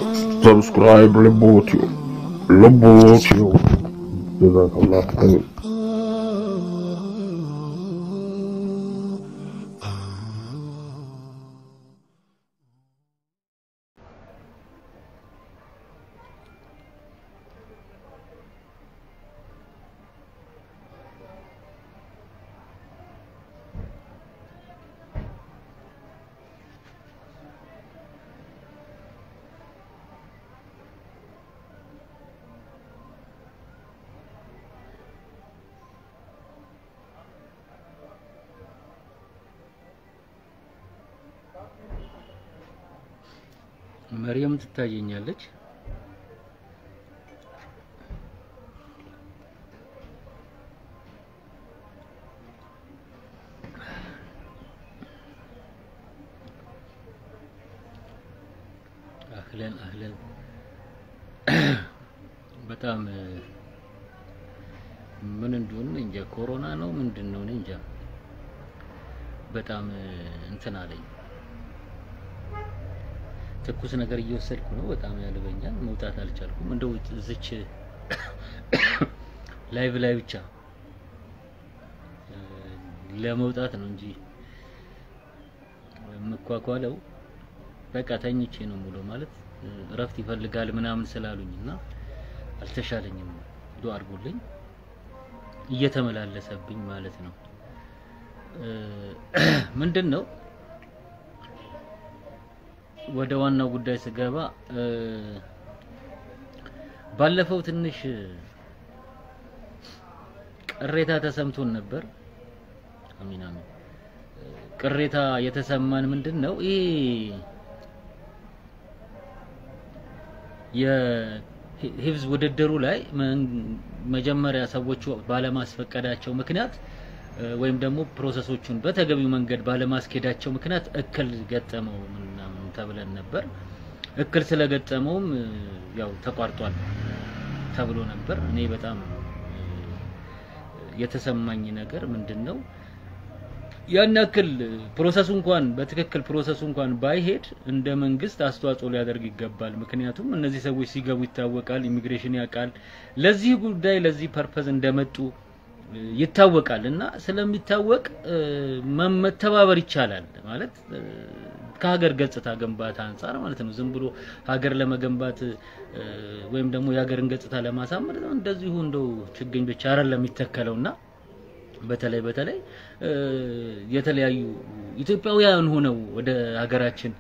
ሰብስክራይብ ልቦትዮ ልቦትዮ ጀዛከላህ ኸይር መርየም ትታየኛለች። አህለን አህለን። በጣም ምን እንደሆነ እንጃ፣ ኮሮና ነው ምንድን ነው እኔ እንጃ። በጣም እንትን አለኝ። ትኩስ ነገር እየወሰድኩ ነው። በጣም ያልበኛል። መውጣት አልቻልኩም። እንደው እዚች ላይቭ ላይ ብቻ ለመውጣት ነው እንጂ የምኳኳለው በቃ ተኝቼ ነው ሙሉ ማለት እረፍት ይፈልጋል ምናምን ስላሉኝ እና አልተሻለኝም። ዱአ አድርጉልኝ። እየተመላለሰብኝ ማለት ነው። ምንድን ነው ወደ ዋናው ጉዳይ ስገባ ባለፈው ትንሽ ቅሬታ ተሰምቶን ነበር። አሚን አሚን። ቅሬታ የተሰማን ምንድን ነው ይሄ የሂፍዝ ውድድሩ ላይ መጀመሪያ ሰዎቹ ባለማስፈቀዳቸው ምክንያት ወይም ደግሞ ፕሮሰሶቹን በተገቢው መንገድ ባለማስኬዳቸው ምክንያት እክል ገጠመው ምናምን ተብለን ነበር። እክል ስለገጠመውም ያው ተቋርጧል ተብሎ ነበር። እኔ በጣም የተሰማኝ ነገር ምንድን ነው ያን ያክል ፕሮሰሱ እንኳን በትክክል ፕሮሰሱ እንኳን ባይሄድ እንደ መንግስት አስተዋጽኦ ሊያደርግ ይገባል። ምክንያቱም እነዚህ ሰዎች ሲገቡ ይታወቃል፣ ኢሚግሬሽን ያውቃል፣ ለዚህ ጉዳይ ለዚህ ፐርፐዝ እንደመጡ ይታወቃል እና ስለሚታወቅ መተባበር ይቻላል ማለት ከሀገር ገጽታ ግንባታ አንጻር ማለት ነው። ዝም ብሎ ሀገር ለመገንባት ወይም ደግሞ የሀገርን ገጽታ ለማሳመር እንደዚሁ እንደው ችግኝ ብቻ አይደለም የሚተከለውና በተለይ በተለይ የተለያዩ ኢትዮጵያውያን ሆነው ወደ ሀገራችን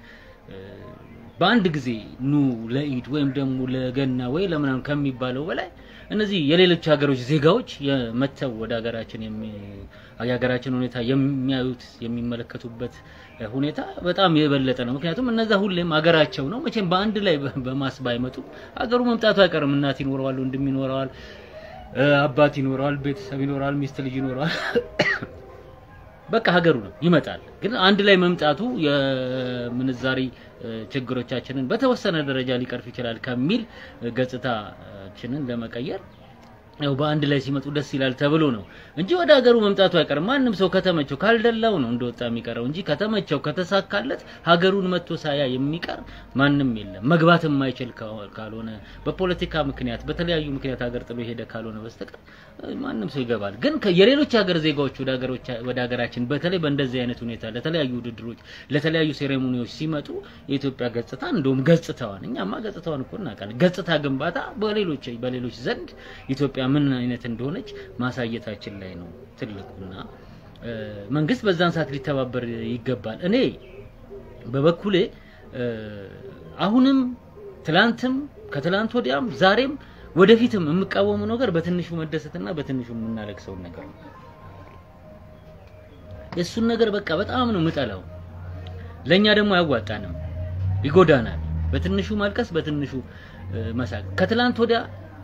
በአንድ ጊዜ ኑ ለኢድ ወይም ደግሞ ለገና ወይ ለምናምን ከሚባለው በላይ እነዚህ የሌሎች ሀገሮች ዜጋዎች መተው ወደ ሀገራችን የሀገራችን ሁኔታ የሚያዩት የሚመለከቱበት ሁኔታ በጣም የበለጠ ነው። ምክንያቱም እነዛ ሁሌም ሀገራቸው ነው። መቼም በአንድ ላይ በማስ ባይመጡ ሀገሩ መምጣቱ አይቀርም። እናት ይኖረዋል፣ ወንድም ይኖረዋል፣ አባት ይኖረዋል፣ ቤተሰብ ይኖረዋል፣ ሚስት ልጅ ይኖረዋል። በቃ ሀገሩ ነው ይመጣል። ግን አንድ ላይ መምጣቱ የምንዛሪ ችግሮቻችንን በተወሰነ ደረጃ ሊቀርፍ ይችላል ከሚል ገጽታችንን ለመቀየር ያው በአንድ ላይ ሲመጡ ደስ ይላል ተብሎ ነው እንጂ ወደ ሀገሩ መምጣቱ አይቀርም። ማንም ሰው ከተመቸው ካልደላው ነው እንደወጣ የሚቀረው እንጂ ከተመቸው ከተሳካለት ሀገሩን መጥቶ ሳያ የሚቀር ማንም የለም። መግባት የማይችል ካልሆነ በፖለቲካ ምክንያት በተለያዩ ምክንያት ሀገር ጥሎ የሄደ ካልሆነ በስተቀር ማንም ሰው ይገባል። ግን የሌሎች ሀገር ዜጋዎች ወደ ሀገሮች ወደ ሀገራችን በተለይ በእንደዚህ አይነት ሁኔታ ለተለያዩ ውድድሮች ለተለያዩ ሴሬሞኒዎች ሲመጡ የኢትዮጵያ ገጽታ እንደውም ገጽታዋን እኛማ ገጽታዋን እኮ እናውቃለን። ገጽታ ግንባታ በሌሎች በሌሎች ዘንድ ኢትዮጵያ ምን አይነት እንደሆነች ማሳየታችን ላይ ነው ትልቁና መንግስት በዛን ሰዓት ሊተባበር ይገባል። እኔ በበኩሌ አሁንም ትላንትም ከትላንት ወዲያም ዛሬም ወደፊትም የምቃወመው ነገር በትንሹ መደሰትና በትንሹ የምናለቅሰው ነገር ነው። የእሱን ነገር በቃ በጣም ነው የምጠላው። ለእኛ ደግሞ አያዋጣንም፣ ይጎዳናል። በትንሹ ማልቀስ፣ በትንሹ መሳቅ። ከትላንት ወዲያ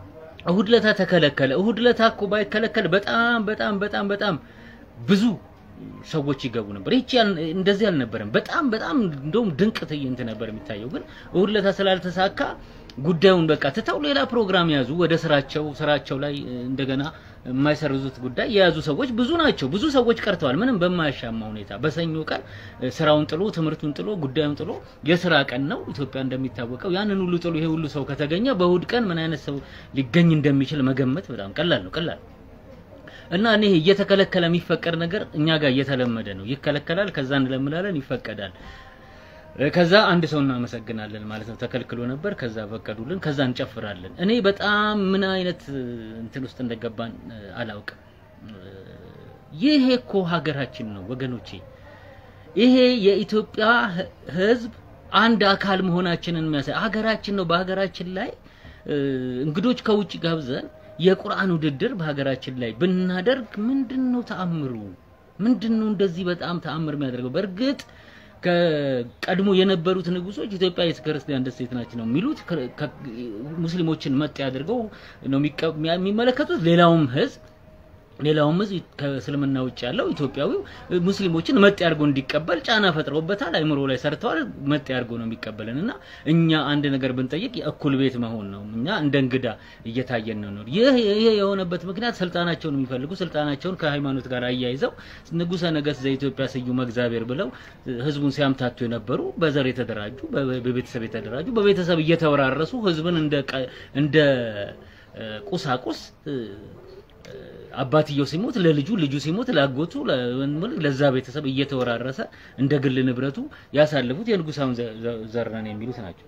እሁድ ለታ ተከለከለ። እሁድ ለታ እኮ ባይከለከል በጣም በጣም በጣም በጣም ብዙ ሰዎች ይገቡ ነበር። ይቺ እንደዚህ አልነበረም። በጣም በጣም እንደውም ድንቅ ትዕይንት ነበር የሚታየው። ግን እሁድ ዕለት ስላልተሳካ ጉዳዩን በቃ ትተው ሌላ ፕሮግራም ያዙ። ወደ ስራቸው ስራቸው ላይ እንደገና የማይሰርዙት ጉዳይ የያዙ ሰዎች ብዙ ናቸው። ብዙ ሰዎች ቀርተዋል። ምንም በማያሻማ ሁኔታ በሰኞ ቀን ስራውን ጥሎ ትምህርቱን ጥሎ ጉዳዩን ጥሎ የስራ ቀን ነው ኢትዮጵያ እንደሚታወቀው። ያንን ሁሉ ጥሎ ይሄ ሁሉ ሰው ከተገኘ በእሁድ ቀን ምን አይነት ሰው ሊገኝ እንደሚችል መገመት በጣም ቀላል ነው ቀላል እና እኔ እየተከለከለ የሚፈቀድ ነገር እኛ ጋር እየተለመደ ነው። ይከለከላል፣ ከዛ እንለምናለን፣ ይፈቀዳል። ከዛ አንድ ሰው እናመሰግናለን ማለት ነው። ተከልክሎ ነበር፣ ከዛ ፈቀዱልን፣ ከዛ እንጨፍራለን። እኔ በጣም ምን አይነት እንትን ውስጥ እንደገባን አላውቅም። ይሄ እኮ ሀገራችን ነው ወገኖቼ። ይሄ የኢትዮጵያ ሕዝብ አንድ አካል መሆናችንን የሚያሳይ ሀገራችን ነው። በሀገራችን ላይ እንግዶች ከውጭ ጋብዘን የቁርአን ውድድር በሀገራችን ላይ ብናደርግ ምንድን ነው ተአምሩ? ምንድን ነው እንደዚህ በጣም ተአምር የሚያደርገው? በእርግጥ ከቀድሞ የነበሩት ንጉሶች ኢትዮጵያ የክርስቲያን ደሴት ናች ነው የሚሉት። ሙስሊሞችን መጤ አድርገው ነው የሚመለከቱት። ሌላውም ህዝብ ሌላውም ህዝብ ከእስልምና ውጭ ያለው ኢትዮጵያዊው ሙስሊሞችን መጤ አድርጎ እንዲቀበል ጫና ፈጥረውበታል። አይምሮ ላይ ሰርተዋል። መጤ አድርጎ ነው የሚቀበለን እና እኛ አንድ ነገር ብንጠይቅ የእኩል ቤት መሆን ነው። እኛ እንደ እንግዳ እየታየን ነው። ይህ ይሄ የሆነበት ምክንያት ስልጣናቸውን የሚፈልጉ ስልጣናቸውን ከሃይማኖት ጋር አያይዘው ንጉሠ ነገሥት ዘኢትዮጵያ ስዩመ እግዚአብሔር ብለው ህዝቡን ሲያምታቱ የነበሩ በዘር የተደራጁ በቤተሰብ የተደራጁ በቤተሰብ እየተወራረሱ ህዝብን እንደ እንደ ቁሳቁስ አባትየው ሲሞት ለልጁ ልጁ ሲሞት ላጎቱ ለዛ ቤተሰብ እየተወራረሰ እንደ ግል ንብረቱ ያሳለፉት የንጉሳውን ዘር ነን የሚሉት ናቸው።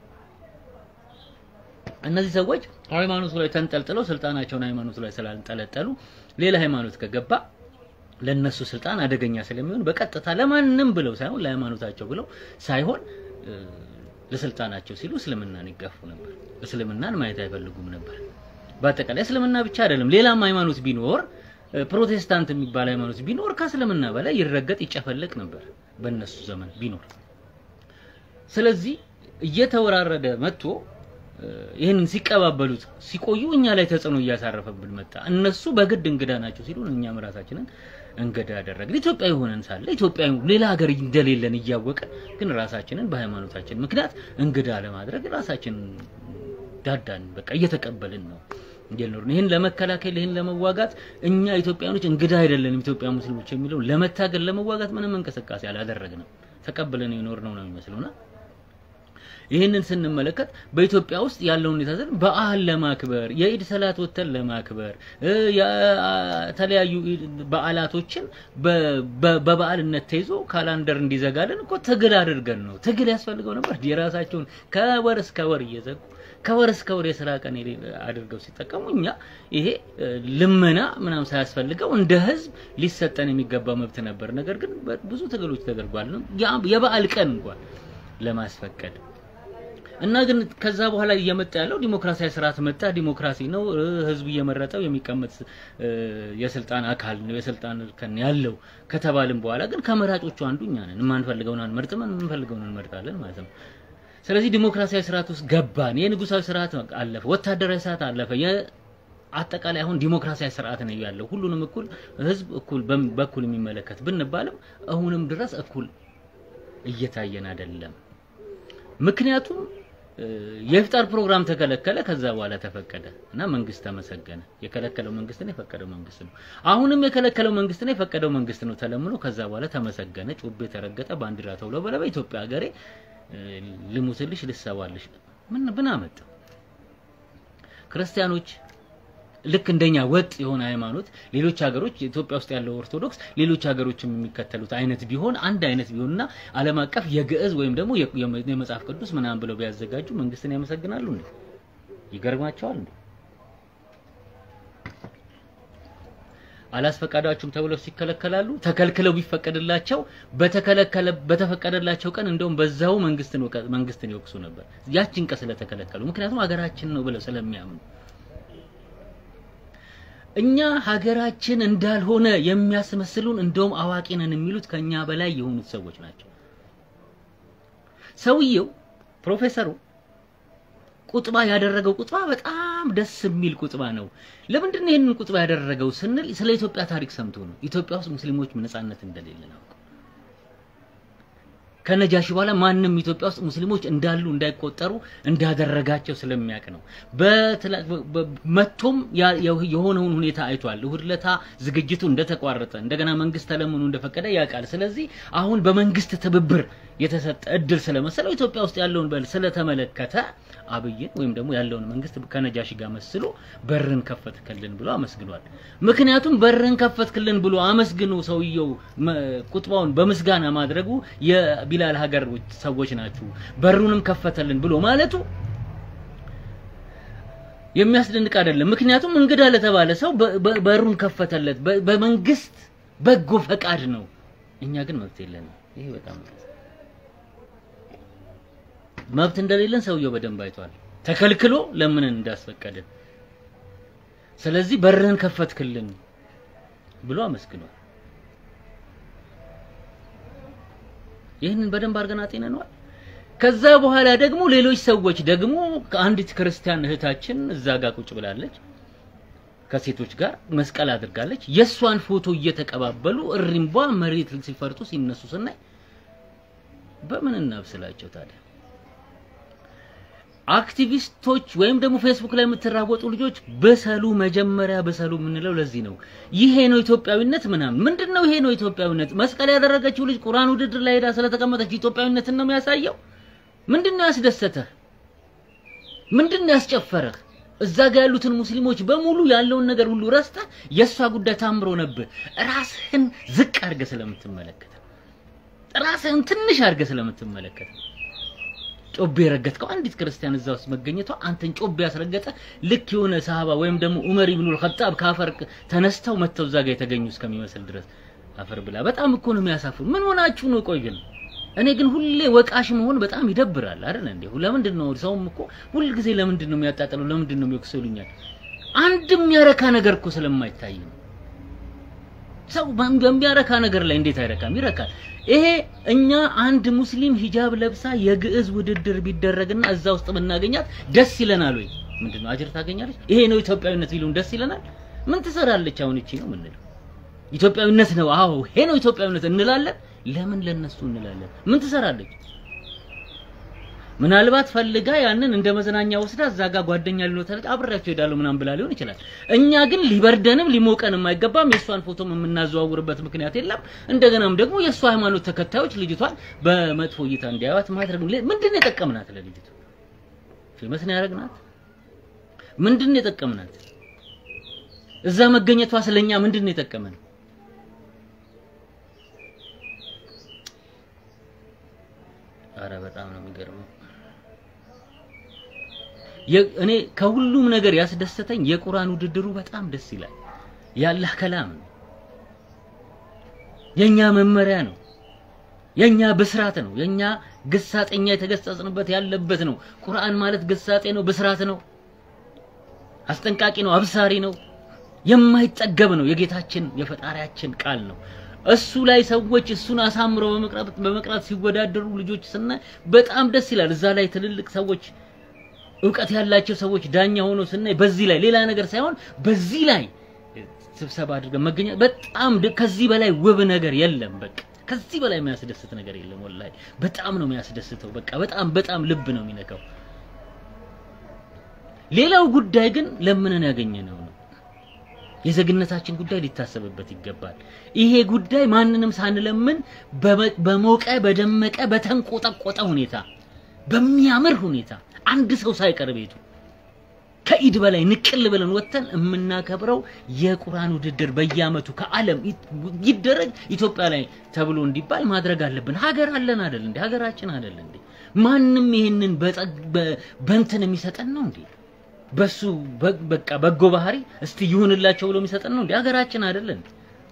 እነዚህ ሰዎች ሃይማኖቱ ላይ ተንጠልጥለው ስልጣናቸውን ሃይማኖቱ ላይ ስላልጠለጠሉ ሌላ ሃይማኖት ከገባ ለነሱ ስልጣን አደገኛ ስለሚሆን በቀጥታ ለማንም ብለው ሳይሆን ለሃይማኖታቸው ብለው ሳይሆን ለስልጣናቸው ሲሉ እስልምናን ይጋፉ ነበር። እስልምናን ማየት አይፈልጉም ነበር። በአጠቃላይ እስልምና ብቻ አይደለም፣ ሌላም ሃይማኖት ቢኖር ፕሮቴስታንት የሚባል ሃይማኖት ቢኖር ከእስልምና በላይ ይረገጥ ይጨፈለቅ ነበር በእነሱ ዘመን ቢኖር። ስለዚህ እየተወራረደ መጥቶ ይህንን ሲቀባበሉት ሲቆዩ እኛ ላይ ተጽዕኖ እያሳረፈብን መጣ። እነሱ በግድ እንግዳ ናቸው ሲሉን እኛም ራሳችንን እንግዳ ያደረግን ኢትዮጵያዊ ሆነን ሳለ ኢትዮጵያዊ ሌላ ሀገር እንደሌለን እያወቅን ግን ራሳችንን በሃይማኖታችን ምክንያት እንግዳ ለማድረግ ራሳችንን ዳዳን በቃ እየተቀበልን ነው እየኖርን ይህን ለመከላከል ይህን ለመዋጋት እኛ ኢትዮጵያኖች እንግዳ አይደለንም ኢትዮጵያ ሙስሊሞች የሚለው ለመታገል ለመዋጋት ምንም እንቅስቃሴ አላደረግንም ተቀብለን የኖርነው ነው የሚመስለውና ይህንን ስንመለከት በኢትዮጵያ ውስጥ ያለውን ሁኔታ ዘን በዓል ለማክበር የኢድ ሰላት ወተን ለማክበር የተለያዩ በዓላቶችን በበዓልነት ተይዞ ካላንደር እንዲዘጋልን እኮ ትግል አድርገን ነው። ትግል ያስፈልገው ነበር። የራሳቸውን ከወር እስከ ወር እየዘጉ ከወር እስከ ወር የስራ ቀን አድርገው ሲጠቀሙ እኛ ይሄ ልመና ምናምን ሳያስፈልገው እንደ ህዝብ ሊሰጠን የሚገባ መብት ነበር። ነገር ግን ብዙ ትግሎች ተደርጓል። የበዓል ቀን እንኳን ለማስፈቀድ እና ግን ከዛ በኋላ እየመጣ ያለው ዲሞክራሲያዊ ስርዓት መጣ። ዲሞክራሲ ነው፣ ህዝብ እየመረጠው የሚቀመጥ የስልጣን አካል ነው፣ የስልጣን እርከን ያለው ከተባልን በኋላ ግን ከመራጮቹ አንዱ እኛ ነን። የማንፈልገውን አንመርጥም፣ የምንፈልገውን እንመርጣለን ማለት ነው። ስለዚህ ዲሞክራሲያዊ ስርዓት ውስጥ ገባን። የንጉሳዊ ስርዓት አለፈ፣ ወታደራዊ ስርዓት አለፈ። አጠቃላይ አሁን ዲሞክራሲያዊ ስርዓት ነው ያለው። ሁሉንም እኩል ህዝብ እኩል በኩል የሚመለከት ብንባልም አሁንም ድረስ እኩል እየታየን አይደለም። ምክንያቱም የኢፍጣር ፕሮግራም ተከለከለ፣ ከዛ በኋላ ተፈቀደ እና መንግስት ተመሰገነ። የከለከለው መንግስት ነው፣ የፈቀደው መንግስት ነው። አሁንም የከለከለው መንግስት ነው፣ የፈቀደው መንግስት ነው ተለምኖ ከዛ በኋላ ተመሰገነ። ጩቤ ተረገጠ፣ ባንዲራ ተውለበለበ። ኢትዮጵያ ሀገሬ ልሙትልሽ፣ ልሰዋልሽ ምን ምን አመጣው? ክርስቲያኖች ልክ እንደኛ ወጥ የሆነ ሃይማኖት ሌሎች ሀገሮች ኢትዮጵያ ውስጥ ያለው ኦርቶዶክስ ሌሎች ሀገሮችም የሚከተሉት አይነት ቢሆን አንድ አይነት ቢሆንና ዓለም አቀፍ የግዕዝ ወይም ደግሞ የመጽሐፍ ቅዱስ ምናምን ብለው ቢያዘጋጁ መንግስትን ያመሰግናሉ እንዴ? ይገርማቸዋል እንዴ? አላስፈቃዳችሁም ተብለው ሲከለከላሉ ተከልክለው ቢፈቀድላቸው በተከለከለ በተፈቀደላቸው ቀን እንደውም በዛው መንግስትን መንግስትን ይወቅሱ ነበር ያችን ቀን ስለተከለከሉ ምክንያቱም ሀገራችን ነው ብለው ስለሚያምኑ እኛ ሀገራችን እንዳልሆነ የሚያስመስሉን እንደውም አዋቂ ነን የሚሉት ከኛ በላይ የሆኑት ሰዎች ናቸው። ሰውየው ፕሮፌሰሩ ቁጥባ ያደረገው ቁጥባ በጣም ደስ የሚል ቁጥባ ነው። ለምንድን ነው ይህንን ቁጥባ ያደረገው ስንል ስለ ኢትዮጵያ ታሪክ ሰምቶ ነው። ኢትዮጵያ ውስጥ ሙስሊሞች ነጻነት እንደሌለ ነው። ከነጃሺ በኋላ ማንም ኢትዮጵያ ውስጥ ሙስሊሞች እንዳሉ እንዳይቆጠሩ እንዳደረጋቸው ስለሚያውቅ ነው። መቶም የሆነውን ሁኔታ አይቷል። እሁድ ለታ ዝግጅቱ እንደተቋረጠ እንደገና መንግስት ተለምኖ እንደፈቀደ ያውቃል። ስለዚህ አሁን በመንግስት ትብብር የተሰጠ እድል ስለመሰለው ኢትዮጵያ ውስጥ ያለውን በል ስለተመለከተ አብይን ወይም ደግሞ ያለውን መንግስት ከነጃሺ ጋር መስሎ በርን ከፈትክልን ብሎ አመስግኗል። ምክንያቱም በርን ከፈትክልን ብሎ አመስግኖ ሰውየው ቁጥባውን በምስጋና ማድረጉ የቢላል ሀገር ሰዎች ናችሁ በሩንም ከፈተልን ብሎ ማለቱ የሚያስደንቅ አይደለም። ምክንያቱም እንግዳ ለተባለ ሰው በሩን ከፈተለት በመንግስት በጎ ፈቃድ ነው። እኛ ግን መብት የለንም። ይሄ በጣም መብት እንደሌለን ሰውየው በደንብ አይቷል። ተከልክሎ ለምንን እንዳስፈቀድን። ስለዚህ በርህን ከፈትክልን ብሎ አመስግኗል። ይህንን በደንብ አድርገን አጤነነዋል። ከዛ በኋላ ደግሞ ሌሎች ሰዎች ደግሞ ከአንዲት ክርስቲያን እህታችን እዛ ጋር ቁጭ ብላለች ከሴቶች ጋር መስቀል አድርጋለች። የእሷን ፎቶ እየተቀባበሉ እሪምቧ መሬት ሲፈርጡ ሲነሱ ስናይ በምን እናብስላቸው ታዲያ? አክቲቪስቶች ወይም ደግሞ ፌስቡክ ላይ የምትራወጡ ልጆች በሰሉ፣ መጀመሪያ በሰሉ የምንለው ለዚህ ነው። ይሄ ነው ኢትዮጵያዊነት ምናምን። ምንድነው ይሄ ነው ኢትዮጵያዊነት? መስቀል ያደረገችው ልጅ ቁርአን ውድድር ላይ ሄዳ ስለተቀመጠች ኢትዮጵያዊነትን ነው የሚያሳየው? ምንድነው ያስደሰተህ? ምንድነው ያስጨፈረህ? እዛ ጋር ያሉትን ሙስሊሞች በሙሉ ያለውን ነገር ሁሉ ረስተህ የእሷ ጉዳይ ታምሮ ነብህ። ራስህን ዝቅ አድርገህ ስለምትመለከት ራስህን ትንሽ አድርገህ ስለምትመለከት ጮቤ የረገጥከው አንዲት ክርስቲያን እዛ ውስጥ መገኘቷ አንተን ጮቤ ያስረገጠ ልክ የሆነ ሰሃባ ወይም ደግሞ ዑመር ኢብኑል ኸጣብ ከአፈር ተነስተው መጥተው እዛ ጋር የተገኙ እስከሚመስል ድረስ አፈር ብላ። በጣም እኮ ነው የሚያሳፍሩ። ምን ሆናችሁ ነው? ቆይ ግን እኔ ግን ሁሌ ወቃሽ መሆን በጣም ይደብራል አይደል እንዴ? ለምንድን ነው ሰውም እኮ ሁል ጊዜ ለምንድን ነው የሚያጣጥለው? ለምንድን ነው የሚወቅሰውልኛል? አንድም የሚያረካ ነገር እኮ ስለማይታይ ነው። ሰው በሚያረካ ነገር ላይ እንዴት አይረካም? ይረካል። ይሄ እኛ አንድ ሙስሊም ሂጃብ ለብሳ የግዕዝ ውድድር ቢደረግና እዛ ውስጥ ብናገኛት ደስ ይለናል ወይ? ምንድነው አጅር ታገኛለች? ይሄ ነው ኢትዮጵያዊነት ቢሉን ደስ ይለናል? ምን ትሰራለች አሁን እቺ ነው የምንለው? ኢትዮጵያዊነት ነው አዎ፣ ይሄ ነው ኢትዮጵያዊነት እንላለን። ለምን ለነሱ እንላለን? ምን ትሰራለች? ምናልባት ፈልጋ ያንን እንደ መዝናኛ ወስዳ እዛ ጋር ጓደኛ ሊኖር አብሬያቸው ሄዳለሁ ምናምን ብላ ሊሆን ይችላል። እኛ ግን ሊበርደንም ሊሞቀንም አይገባም። የእሷን ፎቶም የምናዘዋውርበት ምክንያት የለም። እንደገናም ደግሞ የእሷ ሃይማኖት ተከታዮች ልጅቷን በመጥፎ እይታ እንዲያዩት ማድረግ ምንድን ነው የጠቀምናት? ለልጅቱ ፌመስ ነው ያደረግናት? ምንድን ነው የጠቀምናት? እዛ መገኘቷ ስለኛ ምንድን ነው የጠቀመን? አረ በጣም ነው የሚገርመው። እኔ ከሁሉም ነገር ያስደሰተኝ የቁርአን ውድድሩ በጣም ደስ ይላል። የአላህ ከላም ነው። የኛ መመሪያ ነው። የኛ ብስራት ነው። የኛ ግሳጤኛ የተገሰጽንበት ያለበት ነው። ቁርአን ማለት ግሳጤ ነው፣ ብስራት ነው፣ አስጠንቃቂ ነው፣ አብሳሪ ነው፣ የማይጠገብ ነው። የጌታችን የፈጣሪያችን ቃል ነው። እሱ ላይ ሰዎች እሱን አሳምረው በመቅራት በመቅራት ሲወዳደሩ ልጆች ስናይ በጣም ደስ ይላል። እዛ ላይ ትልልቅ ሰዎች እውቀት ያላቸው ሰዎች ዳኛ ሆኖ ስናይ በዚህ ላይ ሌላ ነገር ሳይሆን በዚህ ላይ ስብሰባ አድርገን መገኘት በጣም ከዚህ በላይ ውብ ነገር የለም። በቃ ከዚህ በላይ የሚያስደስት ነገር የለም። ወላሂ በጣም ነው የሚያስደስተው። በቃ በጣም በጣም ልብ ነው የሚነካው። ሌላው ጉዳይ ግን ለምንን ያገኘነው ነው። የዜግነታችን ጉዳይ ሊታሰብበት ይገባል። ይሄ ጉዳይ ማንንም ሳንለምን በሞቀ በደመቀ በተንቆጠቆጠ ሁኔታ በሚያምር ሁኔታ አንድ ሰው ሳይቀር ቤቱ ከኢድ በላይ ንቅል ብለን ወጥተን የምናከብረው የቁርአን ውድድር በየአመቱ ከዓለም ይደረግ ኢትዮጵያ ላይ ተብሎ እንዲባል ማድረግ አለብን። ሀገር አለን አይደል እንዴ? ሀገራችን አይደል እንዴ? ማንም ይሄንን በእንትን የሚሰጠን ነው እንዴ? በሱ በቃ በጎ ባህሪ እስቲ ይሁንላቸው ብሎ የሚሰጠን ነው እንዴ? ሀገራችን አይደል እንዴ?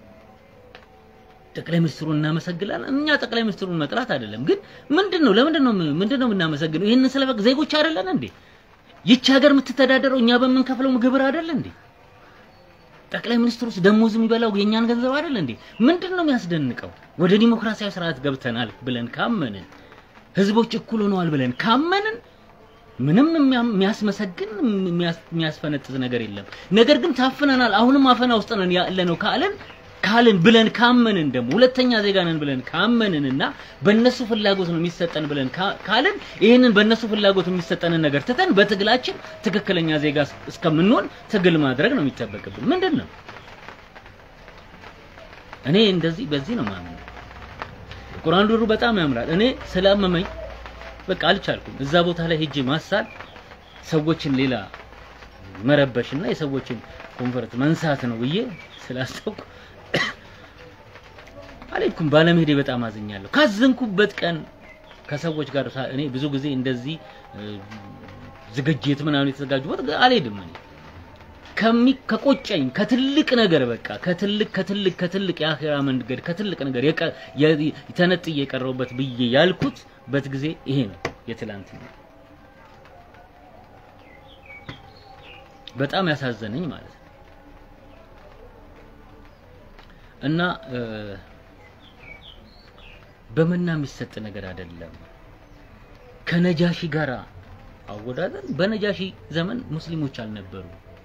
ጠቅላይ ሚኒስትሩን እናመሰግናለን። እኛ ጠቅላይ ሚኒስትሩን መጥላት አይደለም፣ ግን ምንድነው ለምንድን ነው ምንድን ነው የምናመሰግነው? ይህንን ስለበቅ ዜጎች አይደለን እንዴ? ይቺ ሀገር የምትተዳደረው እኛ በምንከፍለው ግብር አይደል እንዴ? ጠቅላይ ሚኒስትሩስ ደሞዝ የሚበላው የእኛን ገንዘብ አይደል እንዴ? ምንድን ነው የሚያስደንቀው? ወደ ዲሞክራሲያዊ ስርዓት ገብተናል ብለን ካመንን፣ ህዝቦች እኩል ሆነዋል ብለን ካመንን ምንም የሚያ- የሚያስመሰግን የሚያስ- የሚያስፈነጥዝ ነገር የለም። ነገር ግን ታፍነናል፣ አሁንም አፈና ውስጥ ነን ያለ ነው ካለን ካልን ብለን ካመንን ደግሞ ሁለተኛ ዜጋ ነን ብለን ካመንንና በእነሱ ፍላጎት ነው የሚሰጠን ብለን ካ- ካልን ይህንን በእነሱ ፍላጎት የሚሰጠንን ነገር ትተን በትግላችን ትክክለኛ ዜጋ እስ- እስከምንሆን ትግል ማድረግ ነው የሚጠበቅብን። ምንድን ነው እኔ እንደዚህ በዚህ ነው ማምነው። ቁርአን ዱሩ በጣም ያምራል። እኔ ስላመመኝ በቃ አልቻልኩም። እዛ ቦታ ላይ ሄጄ ማሳል ሰዎችን ሌላ መረበሽና የሰዎችን ኮንፈርት መንሳት ነው ብዬ ስላሰብኩ አልሄድኩም። ባለመሄዴ በጣም አዝኛለሁ። ካዘንኩበት ቀን ከሰዎች ጋር ሳ- እኔ ብዙ ጊዜ እንደዚህ እ፣ ዝግጅት ምናምን የተዘጋጁበት አልሄድም እኔ ከሚ ከቆጨኝ ከትልቅ ነገር በቃ ከትልቅ ከትልቅ ከትልቅ የአኺራ መንገድ ከትልቅ ነገር የቀ- የ- ተነጥዬ የቀረውበት ብዬ ያልኩት በት ጊዜ ይሄ ነው የትላንት ነው። በጣም ያሳዘነኝ ማለት ነው። እና እ፣ በመና የሚሰጥ ነገር አይደለም። ከነጃሺ ጋር አወዳደር በነጃሺ ዘመን ሙስሊሞች አልነበሩ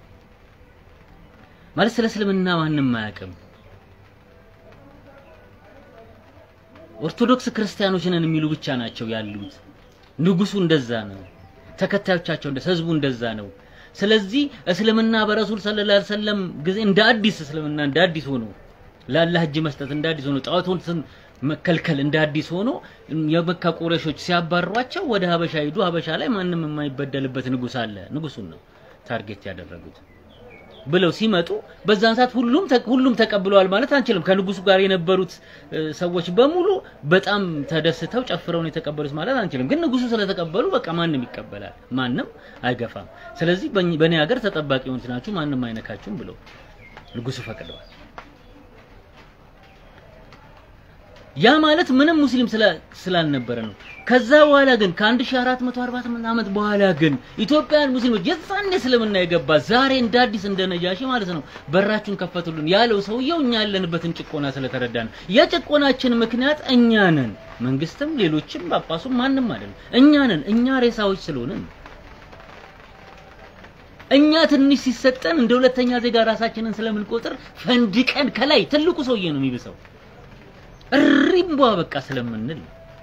ማለት ስለ እስልምና ማንም አያውቅም። ኦርቶዶክስ ክርስቲያኖች ነን የሚሉ ብቻ ናቸው ያሉት። ንጉሱ እንደዛ ነው፣ ተከታዮቻቸው እንደ ህዝቡ እንደዛ ነው። ስለዚህ እስልምና በረሱል ሰለላሁ ዐለይሂ ወሰለም ጊዜ እንደ አዲስ እስልምና እንደ አዲስ ሆኖ ለአላህ እጅ መስጠት እንደ አዲስ ሆኖ ጣዖቱን ስም መከልከል እንደ አዲስ ሆኖ የመካ ቁረሾች ሲያባሯቸው ወደ ሀበሻ ሂዱ። ሀበሻ ላይ ማንም የማይበደልበት ንጉስ አለ። ንጉሱን ነው ታርጌት ያደረጉት ብለው ሲመጡ በዛን ሰዓት ሁሉም ተ- ሁሉም ተቀብለዋል ማለት አንችልም። ከንጉሱ ጋር የነበሩት እ፣ ሰዎች በሙሉ በጣም ተደስተው ጨፍረው ነው የተቀበሉት ማለት አንችልም። ግን ንጉሱ ስለተቀበሉ በቃ ማንም ይቀበላል፣ ማንም አይገፋም። ስለዚህ በእኝ- በእኔ ሀገር ተጠባቂ የሆኑት ናችሁ፣ ማንም አይነካችሁም ብለው ንጉሱ ፈቅደዋል። ያ ማለት ምንም ሙስሊም ስላ- ስላልነበረ ነው። ከዛ በኋላ ግን ከ1448 ዓመት በኋላ ግን ኢትዮጵያውያን ሙስሊሞች የዛኔ እስልምና የገባ ዛሬ እንደ አዲስ እንደ ነጃሺ ማለት ነው በራችሁን ከፈቱልን ያለው ሰውየው እኛ ያለንበትን ጭቆና ስለተረዳ ነው። የጭቆናችን ምክንያት እኛ ነን። መንግስትም፣ ሌሎችም፣ ጳጳሱም ማንም አይደለም። እኛ ነን። እኛ ሬሳዎች ስለሆንን እኛ ትንሽ ሲሰጠን እንደ ሁለተኛ ዜጋ ራሳችንን ስለምንቆጥር ፈንድቀን ከላይ ትልቁ ሰውዬ ነው የሚብሰው እሪምቧ በቃ ስለምንል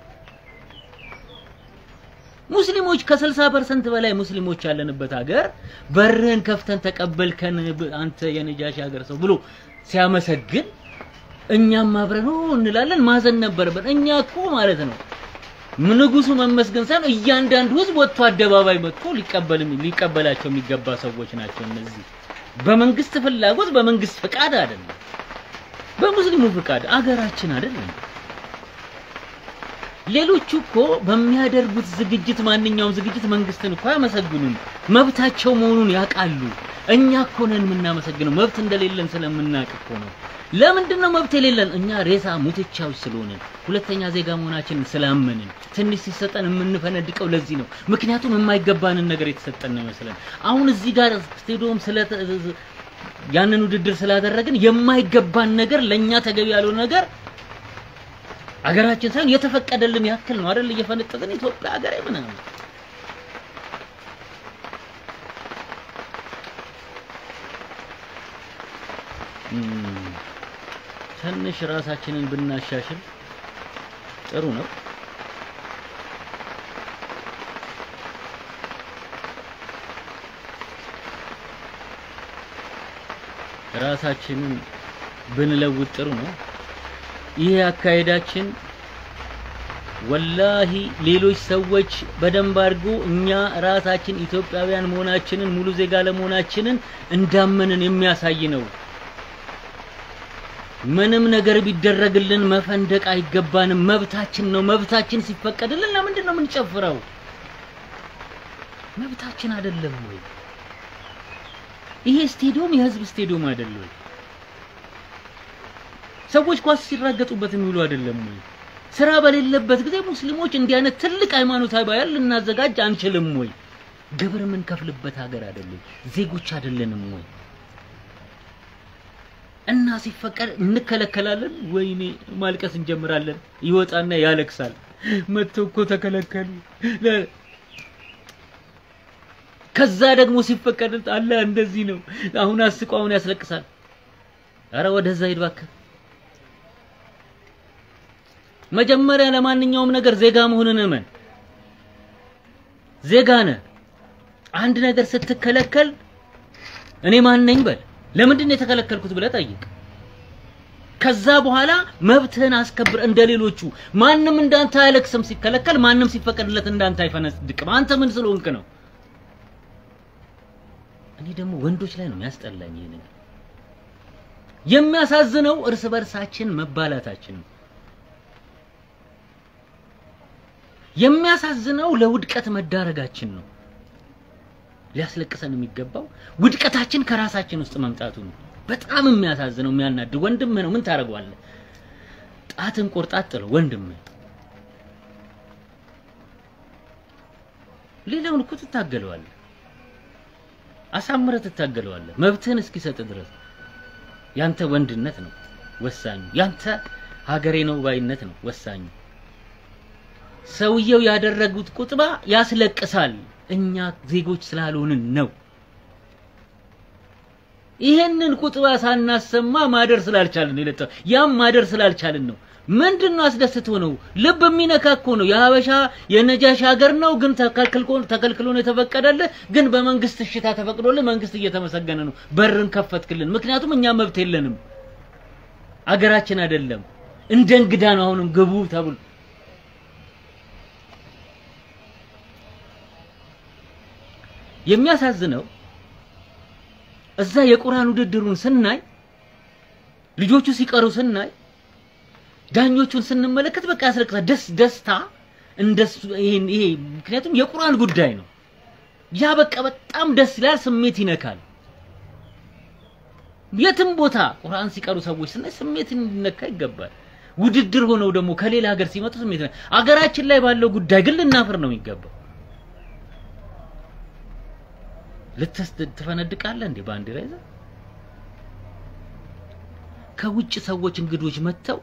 ሙስሊሞች ከ60% በላይ ሙስሊሞች ያለንበት ሀገር በርህን ከፍተን ተቀበልከን ብ- አንተ የነጃሺ ሀገር ሰው ብሎ ሲያመሰግን እኛም አብረን ኦ እንላለን። ማዘን ነበረብን። እኛ እኮ ማለት ነው ንጉሱ መመስገን ሳይሆን እያንዳንዱ ህዝብ ወጥቶ አደባባይ መጥቶ ሊቀበል ሊቀበላቸው የሚገባ ሰዎች ናቸው እነዚህ። በመንግስት ፍላጎት በመንግስት ፍቃድ አይደለም። በሙስሊሙ ፍቃድ አገራችን አይደለም። ሌሎቹ እኮ በሚያደርጉት ዝግጅት ማንኛውም ዝግጅት መንግስትን እኮ አያመሰግኑም። መብታቸው መሆኑን ያውቃሉ። እኛ እኮ ነን የምናመሰግነው መብት እንደሌለን ስለምናውቅ እኮ ነው። ለምንድን ነው መብት የሌለን? እኛ ሬሳ ሙትቻዎች ስለሆንን ሁለተኛ ዜጋ መሆናችንን ስላመንን ትንሽ ሲሰጠን የምንፈነድቀው ለዚህ ነው። ምክንያቱም የማይገባንን ነገር የተሰጠን ነው ይመስለን። አሁን እዚህ ጋር ስቴዲዮም ስለ ያንን ውድድር ስላደረግን የማይገባን ነገር ለኛ ተገቢ ያልሆነ ነገር አገራችን ሳይሆን የተፈቀደልን ያክል ነው አይደል? እየፈነጠጥን ኢትዮጵያ ሀገሬ ምናምን እም፣ ትንሽ ራሳችንን ብናሻሽል ጥሩ ነው። ራሳችንን ብንለውጥ ጥሩ ነው። ይሄ አካሄዳችን ወላሂ ሌሎች ሰዎች በደንብ አድርጎ እኛ ራሳችን ኢትዮጵያውያን መሆናችንን ሙሉ ዜጋ ለመሆናችንን እንዳመንን የሚያሳይ ነው። ምንም ነገር ቢደረግልን መፈንደቅ አይገባንም። መብታችን ነው። መብታችን ሲፈቀድልን ለምንድን ነው የምንጨፍረው? መብታችን አይደለም ወይ? ይሄ ስቴዲዮም የህዝብ ስቴዲዮም አይደለም ወይ? ሰዎች ኳስ ሲራገጡበት የሚውሉ አይደለም ወይ? ስራ በሌለበት ጊዜ ሙስሊሞች እንዲህ አይነት ትልቅ ሃይማኖታዊ በዓል ልናዘጋጅ አንችልም ወይ? ግብር የምንከፍልበት ሀገር አይደለም? ዜጎች አይደለንም ወይ? እና ሲፈቀድ እንከለከላለን። ወይኔ ማልቀስ እንጀምራለን። ይወጣና ያለቅሳል። መጥቶ እኮ ተከለከሉ። ለ- ከዛ ደግሞ ሲፈቀድ አለ እንደዚህ ነው። አሁን አስቆ አሁን ያስለቅሳል። አረ ወደዛ ሂድ እባክህ። መጀመሪያ ለማንኛውም ነገር ዜጋ መሆንን እመን። ዜጋ ነህ። አንድ ነገር ስትከለከል እኔ ማን ነኝ በል። ለምንድን ነው የተከለከልኩት ብለህ ጠይቅ። ከዛ በኋላ መብትህን አስከብር እንደሌሎቹ። ማንም እንዳንተ አያለቅስም ሲከለከል፣ ማንም ሲፈቀድለት እንዳንተ አይፈነድቅም። አንተ ምን ስለሆንክ ነው? እኔ ደግሞ ወንዶች ላይ ነው የሚያስጠላኝ ይሄ ነገር። የሚያሳዝነው እርስ በርሳችን መባላታችን ነው። የሚያሳዝነው ለውድቀት መዳረጋችን ነው። ሊያስለቅሰን የሚገባው ውድቀታችን ከራሳችን ውስጥ መምጣቱ ነው። በጣም የሚያሳዝነው የሚያናድ ወንድም ነው። ምን ታደርገዋለህ? ጣትን ቆርጣት ጥለው ወንድም ሌላውን እኮ ትታገለዋለህ፣ አሳምረህ ትታገለዋለህ መብትህን እስኪሰጥ ድረስ። ያንተ ወንድነት ነው ወሳኙ። ያንተ ሀገሬ ነው ባይነት ነው ወሳኙ። ሰውየው ያደረጉት ቁጥባ ያስለቅሳል። እኛ ዜጎች ስላልሆንን ነው። ይሄንን ቁጥባ ሳናሰማ ማደር ስላልቻልን ነው የለጠ ያም ማደር ስላልቻልን ነው። ምንድን ነው አስደስቶ ነው ልብ የሚነካ እኮ ነው። የሀበሻ የነጃሽ ሀገር ነው፣ ግን ተከልክሎ ተከልክሎ ነው የተፈቀደልህ። ግን በመንግስት እሽታ ተፈቅዶልህ መንግስት እየተመሰገነ ነው። በርን ከፈትክልን። ምክንያቱም እኛ መብት የለንም፣ አገራችን አይደለም። እንደ እንግዳ ነው አሁንም ግቡ ተብሎ የሚያሳዝነው እዛ የቁርአን ውድድሩን ስናይ ልጆቹ ሲቀሩ ስናይ ዳኞቹን ስንመለከት በቃ ያስለቅሳል። ደስ ደስታ እንደሱ ይሄን ይሄ ምክንያቱም የቁርአን ጉዳይ ነው። ያ በቃ በጣም ደስ ይላል፣ ስሜት ይነካል። የትም ቦታ ቁርአን ሲቀሩ ሰዎች ስናይ ስሜት ሊነካ ይገባል። ውድድር ሆነው ደግሞ ከሌላ ሀገር ሲመጡ ስሜት አገራችን ላይ ባለው ጉዳይ ግን ልናፍር ነው የሚገባው። ልትስ ትፈነድቃለህ እንዴ ባንዲራ ይዘህ? ከውጭ ሰዎች እንግዶች መጥተው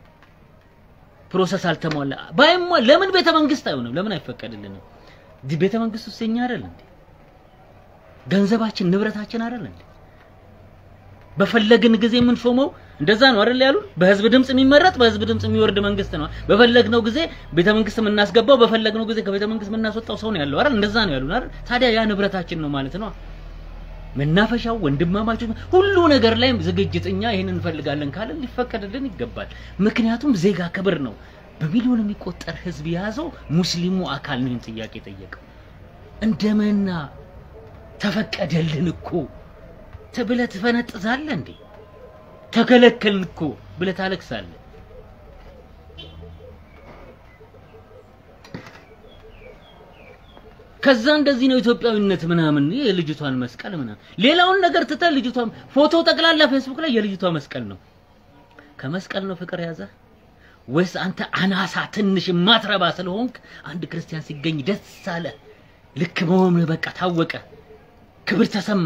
ፕሮሰስ አልተሟላ ባይሟ ለምን ቤተ መንግስት አይሆንም? ለምን አይፈቀድልንም? ቤተ መንግስት ውስጥ የኛ አይደል እንዴ? ገንዘባችን ንብረታችን አይደል እንዴ? በፈለግን ጊዜ የምንሾመው እንደዛ ነው አይደል ያሉን? በህዝብ ድምጽ የሚመረጥ በህዝብ ድምጽ የሚወርድ መንግስት ነው። በፈለግነው ጊዜ ቤተ መንግስት የምናስገባው በፈለግነው ጊዜ ከቤተ መንግስት የምናስወጣው ሰው ነው ያለው አይደል? እንደዛ ነው ያሉን አይደል? ታዲያ ያ ንብረታችን ነው ማለት ነው። መናፈሻው፣ ወንድማማቾች፣ ሁሉ ነገር ላይ ዝግጅት እኛ ይሄንን እንፈልጋለን ካለ ሊፈቀድልን ይገባል። ምክንያቱም ዜጋ ክብር ነው። በሚሊዮን የሚቆጠር ህዝብ የያዘው ሙስሊሙ አካል ነው ይህን ጥያቄ ጠየቀው። እንደምና ተፈቀደልን እኮ ብለህ ትፈነጥዛለህ እንዴ? ተከለከልን እኮ ብለህ ታለቅሳለህ። ከዛ እንደዚህ ነው ኢትዮጵያዊነት ምናምን የልጅቷን መስቀል ምናምን ሌላውን ነገር ትተህ ልጅቷን ፎቶ ጠቅላላ ፌስቡክ ላይ የልጅቷ መስቀል ነው። ከመስቀል ነው ፍቅር ያዘ ወይስ አንተ አናሳ ትንሽ ማትረባ ስለሆንክ አንድ ክርስቲያን ሲገኝ ደስ አለ? ልክ መሆንህ በቃ ታወቀ፣ ክብር ተሰማ።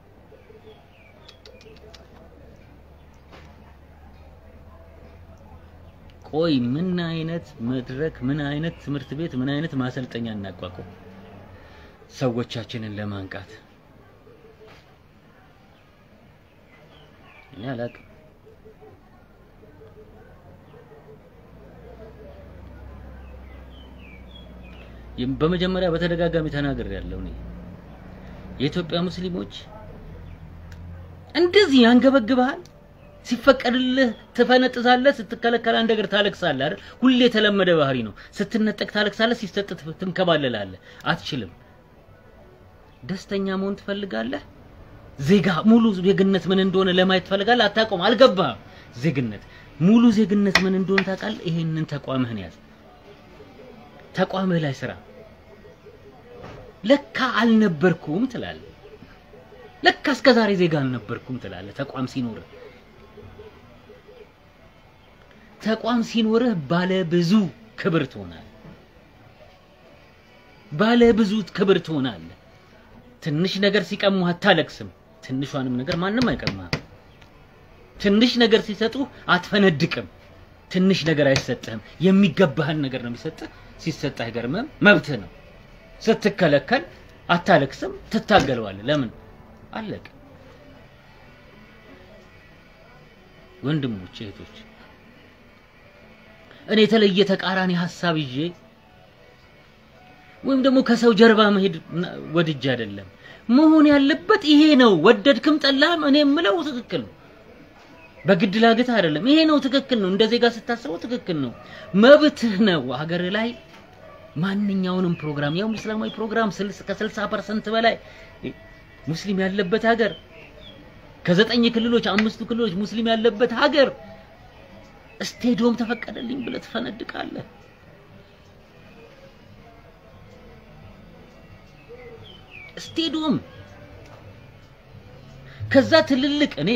ቆይ ምን አይነት መድረክ፣ ምን አይነት ትምህርት ቤት፣ ምን አይነት ማሰልጠኛ እናቋቁም ሰዎቻችንን ለማንቃት? እኔ አላቅም። በመጀመሪያ በተደጋጋሚ ተናግሬ ያለው እኔ የኢትዮጵያ ሙስሊሞች እንደዚህ ያንገበግብሃል። ሲፈቀድልህ ትፈነጥዛለህ፣ ስትከለከል አንድ ነገር ታለቅሳለህ አይደል? ሁሌ የተለመደ ባህሪ ነው። ስትነጠቅ ታለቅሳለህ፣ ሲሰጥ ትንከባለላለህ። አትችልም። ደስተኛ መሆን ትፈልጋለህ። ዜጋ ሙሉ ዜግነት ምን እንደሆነ ለማየት ትፈልጋለህ። አታውቀውም፣ አልገባህም። ዜግነት ሙሉ ዜግነት ምን እንደሆነ ታውቃለህ። ይሄንን ተቋምህን ያዝ። ተቋምህ ላይ ስራ። ለካ አልነበርኩም ትላለህ። ለካ እስከዛሬ ዜጋ አልነበርኩም ትላለህ። ተቋም ሲኖርህ ተቋም ሲኖርህ ባለ ብዙ ክብር ትሆናለህ። ባለ ብዙ ክብር ትሆናለህ። ትንሽ ነገር ሲቀሙህ አታለቅስም። ትንሿንም ነገር ማንም አይቀማህም። ትንሽ ነገር ሲሰጡህ አትፈነድቅም። ትንሽ ነገር አይሰጥህም። የሚገባህን ነገር ነው የሚሰጥህ። ሲሰጥህ አይገርምህም። መብትህ ነው። ስትከለከል አታለቅስም፣ ትታገለዋለህ። ለምን አለቅ ወንድሞች እህቶች፣ እኔ የተለየ ተቃራኒ ሀሳብ ይዤ ወይም ደግሞ ከሰው ጀርባ መሄድ ወድጄ አይደለም። መሆን ያለበት ይሄ ነው። ወደድክም ጠላህም እኔ የምለው ትክክል ነው። በግድ ላግትህ አይደለም። ይሄ ነው ትክክል ነው። እንደ ዜጋ ስታስበው ትክክል ነው። መብትህ ነው። ሀገር ላይ ማንኛውንም ፕሮግራም ያው እስላማዊ ፕሮግራም ከ60% በላይ ሙስሊም ያለበት ሀገር ከዘጠኝ ክልሎች አምስቱ ክልሎች ሙስሊም ያለበት ሀገር ስቴዲዮም ተፈቀደልኝ ብለህ ትፈነድቃለህ። ስቴዲዮም ከዛ ትልልቅ እኔ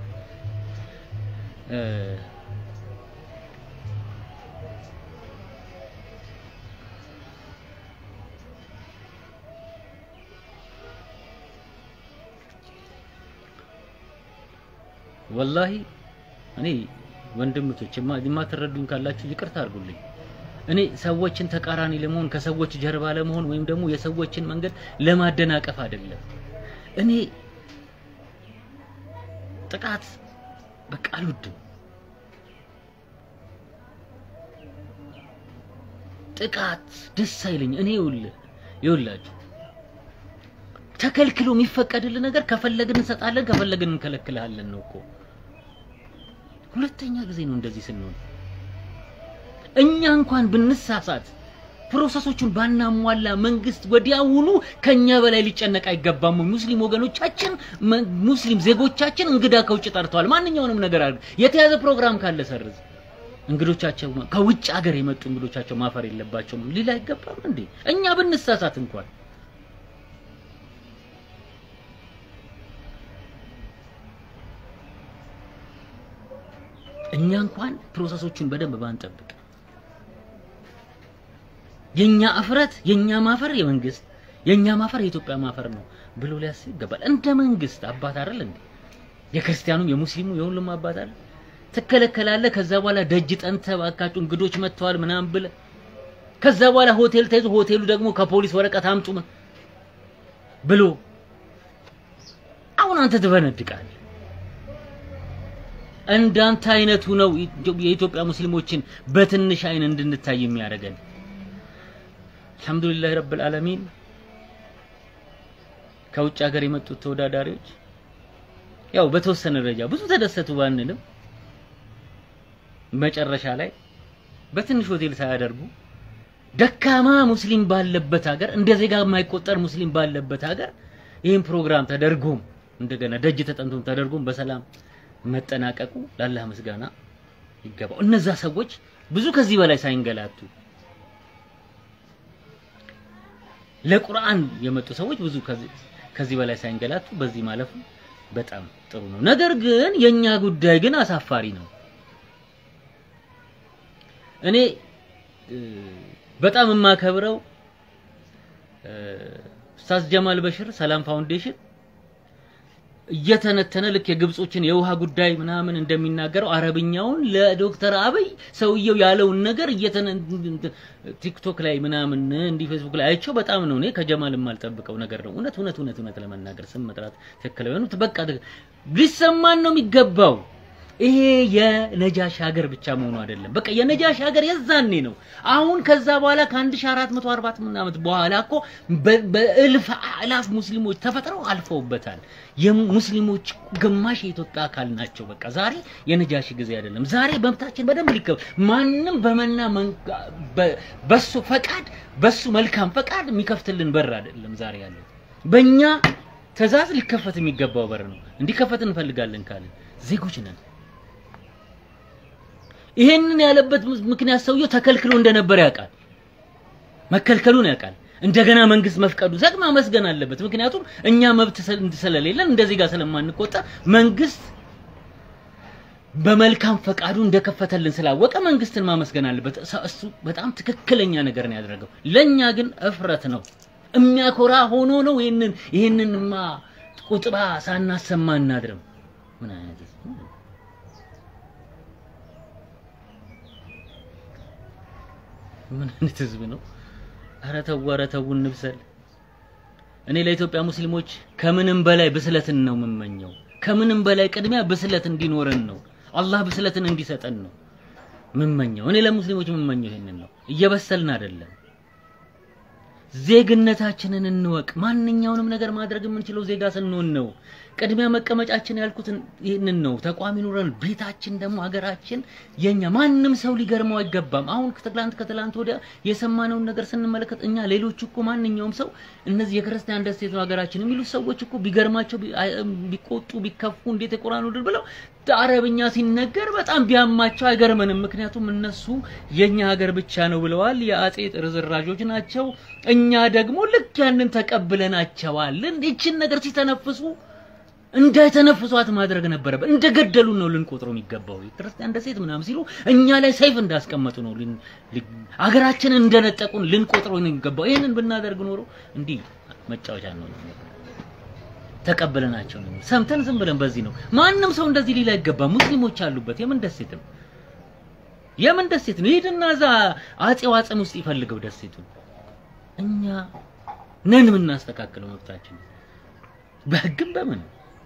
ወላሂ እኔ ወንድምቶች የማትረዱኝ ካላችሁ ይቅርታ አድርጉልኝ። እኔ ሰዎችን ተቃራኒ ለመሆን ከሰዎች ጀርባ ለመሆን ወይም ደግሞ የሰዎችን መንገድ ለማደናቀፍ አይደለም። እኔ ጥቃት በቃ አልወድም። ጥቃት ደስ አይለኝ። እኔ ይኸውልህ ይኸውላችሁ ተከልክሎ የሚፈቀድልን ነገር ከፈለግን እንሰጣለን፣ ከፈለግን እንከለክልሃለን ነው እኮ። ሁለተኛ ጊዜ ነው እንደዚህ ስንሆን። እኛ እንኳን ብንሳሳት ፕሮሰሶቹን ባናሟላ መንግስት ወዲያውኑ ከኛ በላይ ሊጨነቅ አይገባም። ሙስሊም ወገኖቻችን ሙስሊም ዜጎቻችን እንግዳ ከውጭ ጠርተዋል። ማንኛውንም ነገር አድርግ፣ የተያዘ ፕሮግራም ካለ ሰርዝ። እንግዶቻቸው ከውጭ ሀገር የመጡ እንግዶቻቸው ማፈር የለባቸውም ሊል አይገባም እንዴ? እኛ ብንሳሳት እንኳን እኛ እንኳን ፕሮሰሶቹን በደንብ ባንጠብቅ የኛ እፍረት የኛ ማፈር የመንግስት የኛ ማፈር የኢትዮጵያ ማፈር ነው ብሎ ሊያስብ ይገባል። እንደ መንግስት አባት አይደል እንዴ? የክርስቲያኑም የሙስሊሙ የሁሉም አባት አይደል? ትከለከላለህ። ከዛ በኋላ ደጅ ጠንተህ እባካችሁ እንግዶች መጥተዋል ምናምን ብለህ ከዛ በኋላ ሆቴል ተይዞ ሆቴሉ ደግሞ ከፖሊስ ወረቀት አምጡ ብሎ አሁን አንተ ትፈነድቃለህ። እንዳንተ አይነቱ ነው የኢትዮጵያ ሙስሊሞችን በትንሽ አይን እንድንታይ የሚያደርገን። አልሐምዱሊላህ ረብል ዓለሚን ከውጭ ሀገር የመጡት ተወዳዳሪዎች ያው በተወሰነ ደረጃ ብዙ ተደሰቱ ባንልም መጨረሻ ላይ በትንሽ ሆቴል ሳያደርጉ ደካማ ሙስሊም ባለበት ሀገር እንደ ዜጋ የማይቆጠር ሙስሊም ባለበት ሀገር ይህን ፕሮግራም ተደርጎም እንደገና ደጅ ተጠንቶም ተደርጎም በሰላም መጠናቀቁ ለአላህ ምስጋና ይገባው። እነዛ ሰዎች ብዙ ከዚህ በላይ ሳይንገላቱ ለቁርአን የመጡ ሰዎች ብዙ ከዚህ በላይ ሳይንገላቱ በዚህ ማለፉ በጣም ጥሩ ነው። ነገር ግን የኛ ጉዳይ ግን አሳፋሪ ነው። እኔ በጣም የማከብረው ኡስታዝ ጀማል በሽር ሰላም ፋውንዴሽን እየተነተነ ልክ የግብጾችን የውሃ ጉዳይ ምናምን እንደሚናገረው አረብኛውን ለዶክተር አብይ ሰውየው ያለውን ነገር እየተነ ቲክቶክ ላይ ምናምን እንዲህ ፌስቡክ ላይ አይቼው በጣም ነው እኔ ከጀማል የማልጠብቀው ነገር ነው። እውነት እውነት እውነት እውነት ለመናገር ስም መጥራት ትክክል ነው። በቃ ሊሰማን ነው የሚገባው። ይሄ የነጃሽ ሀገር ብቻ መሆኑ አይደለም። በቃ የነጃሽ ሀገር የዛኔ ነው። አሁን ከዛ በኋላ ከ1440 ዓመት በኋላ እኮ በእልፍ አላፍ ሙስሊሞች ተፈጥረው አልፈውበታል። የሙስሊሞች ግማሽ የኢትዮጵያ አካል ናቸው። በቃ ዛሬ የነጃሽ ጊዜ አይደለም። ዛሬ መብታችን በደንብ ሊከብ ማንም በመና በሱ ፈቃድ በሱ መልካም ፈቃድ የሚከፍትልን በር አይደለም ዛሬ ያለው። በእኛ ትዕዛዝ ሊከፈት የሚገባው በር ነው። እንዲከፈት እንፈልጋለን ካልን ዜጎች ነን። ይሄንን ያለበት ምክንያት ሰውየው ተከልክሎ እንደነበር ያውቃል። መከልከሉን ያውቃል። እንደገና መንግስት መፍቀዱ ዘግማ መስገን አለበት። ምክንያቱም እኛ መብት ስለሌለን እንደዚህ ጋር ስለማንቆጠር መንግስት በመልካም ፈቃዱ እንደከፈተልን ስላወቀ መንግስትን ማመስገን አለበት። እሱ በጣም ትክክለኛ ነገር ነው ያደረገው። ለኛ ግን እፍረት ነው። የሚያኮራ ሆኖ ነው ይሄንን ይሄንንማ ቁጥባ ሳናሰማ እናድርም። ምን አይነት ምን አይነት ህዝብ ነው? ኧረ ተው ኧረ ተው እንብሰል። እኔ ለኢትዮጵያ ሙስሊሞች ከምንም በላይ ብስለትን ነው የምመኘው። ከምንም በላይ ቅድሚያ ብስለት እንዲኖረን ነው። አላህ ብስለትን እንዲሰጠን ነው የምመኘው። እኔ ለሙስሊሞች የምመኘው ይሄንን ነው። እየበሰልን አይደለም። ዜግነታችንን እንወቅ። ማንኛውንም ነገር ማድረግ የምንችለው ዜጋ ስንሆን ነው። ቅድሚያ መቀመጫችን ያልኩት ይህንን ነው። ተቋም ይኑረን። ቤታችን ደግሞ ሀገራችን የኛ ማንም ሰው ሊገርመው አይገባም። አሁን ከትላንት ከትላንት ወዲያ የሰማነውን ነገር ስንመለከት እኛ ሌሎች እኮ ማንኛውም ሰው እነዚህ የክርስቲያን ደሴት ነው ሀገራችን የሚሉት ሰዎች እኮ ቢገርማቸው ቢ- አይ- ቢቆጡ ቢከፉ እንዴት የቁርአን ውድር ብለው አረብኛ ሲነገር በጣም ቢያማቸው አይገርመንም። ምክንያቱም እነሱ የኛ ሀገር ብቻ ነው ብለዋል። የአጼ ርዝራዦች ናቸው። እኛ ደግሞ ልክ ያንን ተቀብለናቸዋል። ይችን ነገር ሲተነፍሱ እንዳይተነፍሷት ማድረግ ነበረበት። እንደገደሉን ነው ልንቆጥረው የሚገባው። ክርስቲያን ደሴት ምናምን ሲሉ እኛ ላይ ሰይፍ እንዳስቀመጡ ነው ልን- ል- አገራችንን እንደነጠቁን ልንቆጥረው ነው የሚገባው። ይህንን ብናደርግ ኖሮ እንዲህ መጫወቻ ነው ተቀበለናቸው ነው ሰምተን ዝም ብለን በዚህ ነው። ማንም ሰው እንደዚህ ሊል አይገባም። ሙስሊሞች አሉበት። የምን ደሴት ነው? የምን ደሴት ነው? ሂድና እዛ አጼው አጽም ውስጥ ይፈልገው ደሴቱን። እኛ ነን የምናስተካክለው መብታችን በህግም በምን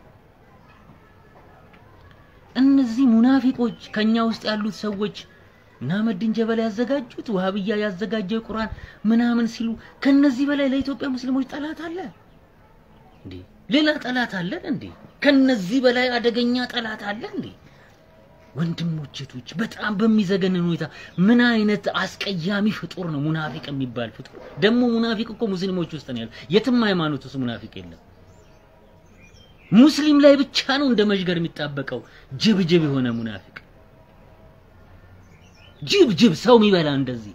እነዚህ ሙናፊቆች ከኛ ውስጥ ያሉት ሰዎች ናመድን ጀበል ያዘጋጁት ዋህብያ ያዘጋጀው ቁርአን ምናምን ሲሉ ከነዚህ በላይ ለኢትዮጵያ ሙስሊሞች ጠላት አለ እንዴ? ሌላ ጠላት አለን እንዴ? ከነዚህ በላይ አደገኛ ጠላት አለ እንዴ? ወንድሞች እህቶች፣ በጣም በሚዘገንን ሁኔታ ምን አይነት አስቀያሚ ፍጡር ነው ሙናፊቅ የሚባል ፍጡር። ደግሞ ሙናፊቅ እኮ ሙስሊሞች ውስጥ ነው ያለው። የትም ሃይማኖት ውስጥ ሙናፊቅ የለም። ሙስሊም ላይ ብቻ ነው እንደ መዥገር የሚጣበቀው ጅብ ጅብ የሆነ ሙናፊቅ ጅብ ጅብ ሰው የሚበላ እንደዚህ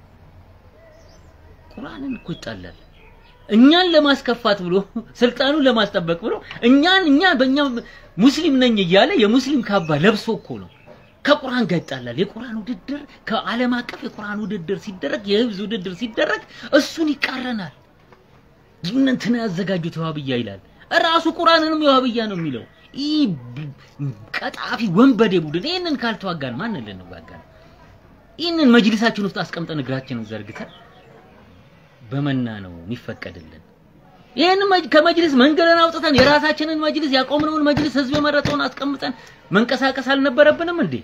ቁርአንን እኮ ይጣላል። እኛን ለማስከፋት ብሎ ስልጣኑን ለማስጠበቅ ብሎ እኛን እኛ በእኛ ሙስሊም ነኝ እያለ የሙስሊም ካባ ለብሶ እኮ ነው ከቁርአን ጋር ይጣላል። የቁርአን ውድድር ከዓለም አቀፍ የቁርአን ውድድር ሲደረግ የህብዝ ውድድር ሲደረግ እሱን ይቃረናል። እንትና ያዘጋጁት የዋህብያ ይላል። ራሱ ቁርአንንም የዋህብያ ነው የሚለው። ይህ ቀጣፊ ወንበዴ ቡድን ይህንን ካልተዋጋን ማንን ልንዋጋ ነው? ይህንን መጅሊሳችን ውስጥ አስቀምጠን እግራችንን ዘርግተን በመና ነው የሚፈቀድልን። ይህን ከመጅሊስ መንገድን አውጥተን የራሳችንን መጅሊስ ያቆምነውን መጅሊስ ህዝብ የመረጠውን አስቀምጠን መንቀሳቀስ አልነበረብንም እንዴ?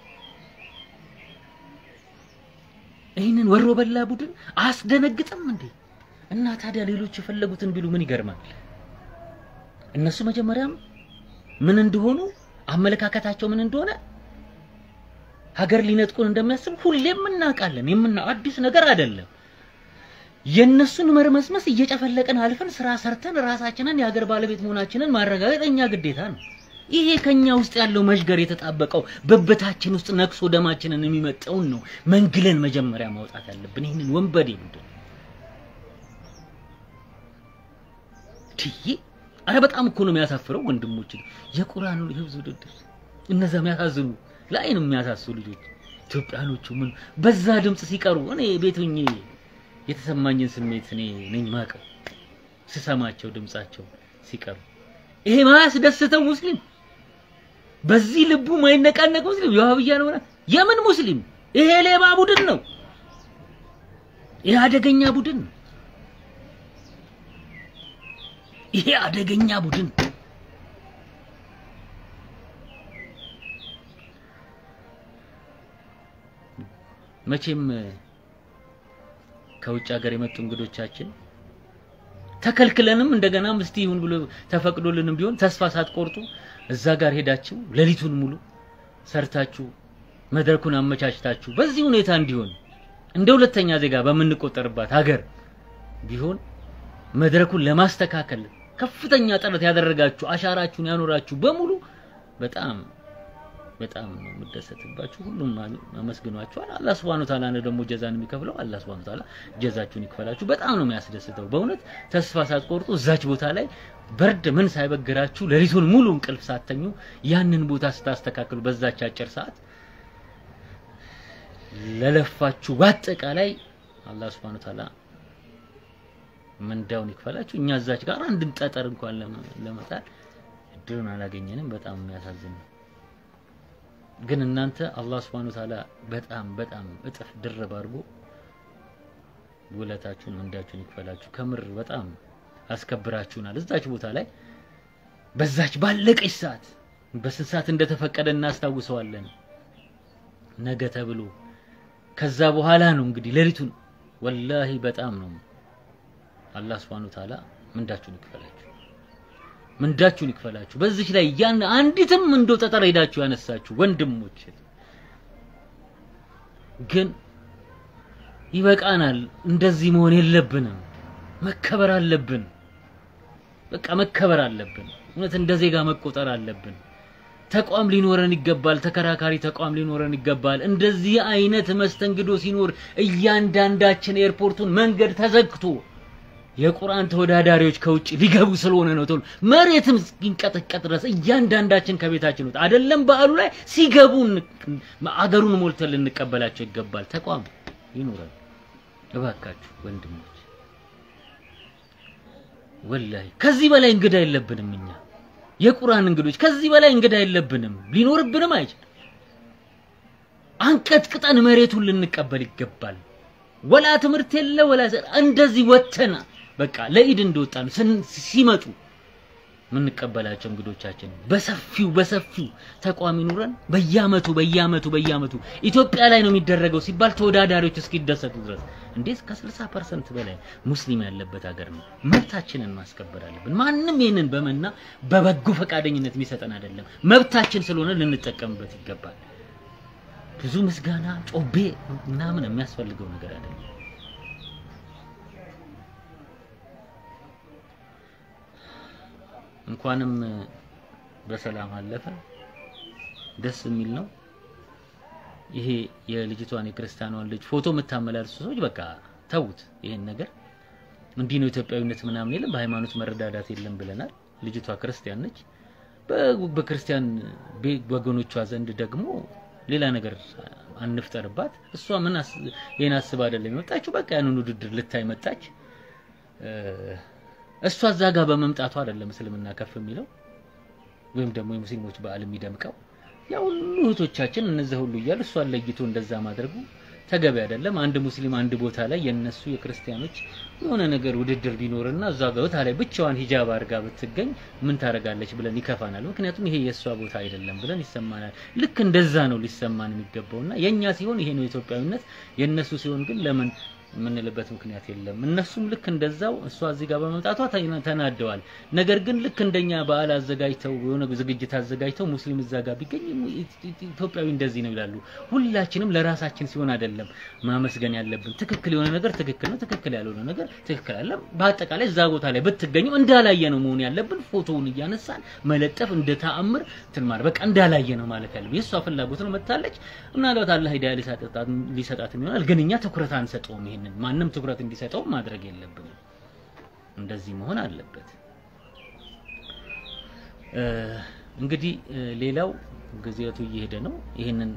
ይህንን ወሮ በላ ቡድን አያስደነግጥም እንዴ? እና ታዲያ ሌሎች የፈለጉትን ቢሉ ምን ይገርማል? እነሱ መጀመሪያም ምን እንደሆኑ አመለካከታቸው ምን እንደሆነ ሀገር ሊነጥቁን እንደሚያስብ ሁሌም እናውቃለን። የምና አዲስ ነገር አይደለም። የነሱን መርመስመስ እየጨፈለቅን አልፈን ስራ ሰርተን ራሳችንን የሀገር ባለቤት መሆናችንን ማረጋገጥ እኛ ግዴታ ነው። ይሄ ከኛ ውስጥ ያለው መዥገር የተጣበቀው በበታችን ውስጥ ነክሶ ደማችንን የሚመጣውን ነው መንግለን መጀመሪያ ማውጣት ያለብን ይህንን ወንበዴ ቡድን ትይ አረ በጣም እኮ ነው የሚያሳፍረው ወንድሞች። የቁርአኑ ህብዝ ውድድር እነዛ የሚያሳዝኑ ለአይን የሚያሳሱ ልጆች ኢትዮጵያኖቹ ምን በዛ ድምፅ ሲቀሩ እኔ ቤት ሆኜ የተሰማኝን ስሜት እኔ ነኝ ማቀው ስሰማቸው ድምጻቸው ሲቀሩ ይሄ ማያስደስተው ሙስሊም በዚህ ልቡ ማይነቃነቅ ሙስሊም የዋህብያ ነው ማለት የምን ሙስሊም ይሄ ሌባ ቡድን ነው ይሄ አደገኛ ቡድን ነው ይሄ አደገኛ ቡድን መቼም ከውጭ ሀገር የመጡ እንግዶቻችን ተከልክለንም እንደገናም እስቲ ይሁን ብሎ ተፈቅዶልንም ቢሆን ተስፋ ሳትቆርጡ እዛ ጋር ሄዳችሁ ሌሊቱን ሙሉ ሰርታችሁ መድረኩን አመቻችታችሁ በዚህ ሁኔታ እንዲሆን እንደ ሁለተኛ ዜጋ በምንቆጠርባት ሀገር ቢሆን መድረኩን ለማስተካከል ከፍተኛ ጥረት ያደረጋችሁ አሻራችሁን ያኖራችሁ በሙሉ በጣም በጣም ነው የምደሰትባችሁ። ሁሉም አመስግኗችኋል። አላህ Subhanahu Ta'ala ነው ደግሞ ጀዛን የሚከፍለው። አላህ Subhanahu Ta'ala ጀዛችሁን ይክፈላችሁ። በጣም ነው የሚያስደስተው በእውነት ተስፋ ሳትቆርጡ እዛች ቦታ ላይ በርድ ምን ሳይበግራችሁ ሌሊቱን ሙሉ እንቅልፍ ሳተኙ ያንን ቦታ ስታስተካክሉ በዛች አጭር ሰዓት ለለፋችሁ በአጠቃላይ አላህ Subhanahu Ta'ala ምንዳውን ይክፈላችሁ። እኛ እዛች ጋር አንድም ጠጠር እንኳን ለመጣል እድሉን አላገኘንም። በጣም የሚያሳዝን ነው። ግን እናንተ አላህ Subhanahu Ta'ala በጣም በጣም እጥፍ ድርብ አድርጎ ውለታችሁን ምንዳችሁን ይክፈላችሁ። ከምር በጣም አስከብራችሁናል። እዛች ቦታ ላይ በዛች ባለቀች ሰዓት በስንት ሰዓት እንደተፈቀደ እናስታውሰዋለን። ነገ ተብሎ ከዛ በኋላ ነው እንግዲህ ሌሊቱን ወላሂ በጣም ነው አላህ Subhanahu Wa Ta'ala ምንዳችሁን ይክፈላችሁ፣ ምንዳችሁን ይክፈላችሁ። በዚች ላይ ያን አንዲትም እንደው ጠጠር ሄዳችሁ ያነሳችሁ ወንድሞች ግን ይበቃናል። እንደዚህ መሆን የለብንም። መከበር አለብን። በቃ መከበር አለብን። እውነት እንደ ዜጋ መቆጠር አለብን። ተቋም ሊኖረን ይገባል። ተከራካሪ ተቋም ሊኖረን ይገባል። እንደዚህ አይነት መስተንግዶ ሲኖር እያንዳንዳችን ኤርፖርቱን መንገድ ተዘግቶ የቁርአን ተወዳዳሪዎች ከውጭ ሊገቡ ስለሆነ ነው ተብሎ መሬትም እስኪንቀጠቀጥ ድረስ እያንዳንዳችን ከቤታችን ወጥ አይደለም በዓሉ ላይ ሲገቡ አገሩን ሞልተን ልንቀበላቸው ይገባል። ተቋም ይኖረን እባካችሁ ወንድሞች፣ ወላሂ ከዚህ በላይ እንግዳ የለብንም እኛ የቁርአን እንግዶች ከዚህ በላይ እንግዳ የለብንም፣ ሊኖርብንም አይችልም። አንቀጥቅጠን መሬቱን ልንቀበል ይገባል። ወላ ትምህርት የለ ወላ እንደዚህ ወተና በቃ ለኢድ እንደወጣን ሲመጡ የምንቀበላቸው እንግዶቻችን በሰፊው በሰፊው ተቋም ይኑረን። በየአመቱ በየአመቱ በየአመቱ ኢትዮጵያ ላይ ነው የሚደረገው ሲባል ተወዳዳሪዎች እስኪደሰቱ ድረስ እንዴት ከ60 ፐርሰንት በላይ ሙስሊም ያለበት ሀገር ነው። መብታችንን ማስከበር አለብን። ማንም ይህንን በመና በበጎ ፈቃደኝነት የሚሰጠን አይደለም። መብታችን ስለሆነ ልንጠቀምበት ይገባል። ብዙ ምስጋና ጮቤ ምናምን የሚያስፈልገው ነገር አይደለም። እንኳንም በሰላም አለፈ። ደስ የሚል ነው። ይሄ የልጅቷን የክርስቲያኗን ልጅ ፎቶ የምታመላልሱ ሰዎች በቃ ተዉት። ይሄን ነገር እንዲህ ነው ኢትዮጵያዊነት ምናምን የለም፣ በሃይማኖት መረዳዳት የለም ብለናል። ልጅቷ ክርስቲያን ነች። በክርስቲያን ወገኖቿ ዘንድ ደግሞ ሌላ ነገር አንፍጠርባት። እሷ ምን ይሄን አስባ አይደለም የመጣችው። በቃ ያንን ውድድር ልታይ መጣች። እሷ እዛ ጋር በመምጣቷ አይደለም እስልምና ከፍ የሚለው ወይም ደግሞ የሙስሊሞች በዓል የሚደምቀው። ያ ሁሉ እህቶቻችን እነዚያ ሁሉ እያሉ እሷን ለይቶ እንደዛ ማድረጉ ተገቢ አይደለም። አንድ ሙስሊም አንድ ቦታ ላይ የነሱ የክርስቲያኖች የሆነ ነገር ውድድር ቢኖርና እዛ ቦታ ላይ ብቻዋን ሂጃብ አድርጋ ብትገኝ ምን ታደርጋለች ብለን ይከፋናል። ምክንያቱም ይሄ የእሷ ቦታ አይደለም ብለን ይሰማናል። ልክ እንደዛ ነው ሊሰማን የሚገባውና የኛ ሲሆን ይሄ ነው ኢትዮጵያዊነት፣ የነሱ ሲሆን ግን ለምን የምንልበት ምክንያት የለም። እነሱም ልክ እንደዛው እሷ እዚህ ጋር በመምጣቷ ተናደዋል። ነገር ግን ልክ እንደኛ በዓል አዘጋጅተው የሆነ ዝግጅት አዘጋጅተው ሙስሊም እዛ ጋር ቢገኝ ኢትዮጵያዊ እንደዚህ ነው ይላሉ። ሁላችንም ለራሳችን ሲሆን አይደለም ማመስገን ያለብን። ትክክል የሆነ ነገር ትክክል ነው፣ ትክክል ያልሆነ ነገር ትክክል አለ። በአጠቃላይ እዛ ቦታ ላይ ብትገኝም እንዳላየ ነው መሆን ያለብን። ፎቶውን እያነሳን መለጠፍ እንደ ተአምር እንትን ማለት በቃ እንዳላየ ነው ማለት ያለብን። የእሷ ፍላጎት ነው መታለች። ምናልባት አላህ ሂዳያ ሊሰጣት ይሆናል፣ ግን እኛ ትኩረት አንሰጠውም። ይሄንን ማንም ትኩረት እንዲሰጠው ማድረግ የለብንም። እንደዚህ መሆን አለበት። እንግዲህ ሌላው ጊዜቱ እየሄደ ነው። ይህንን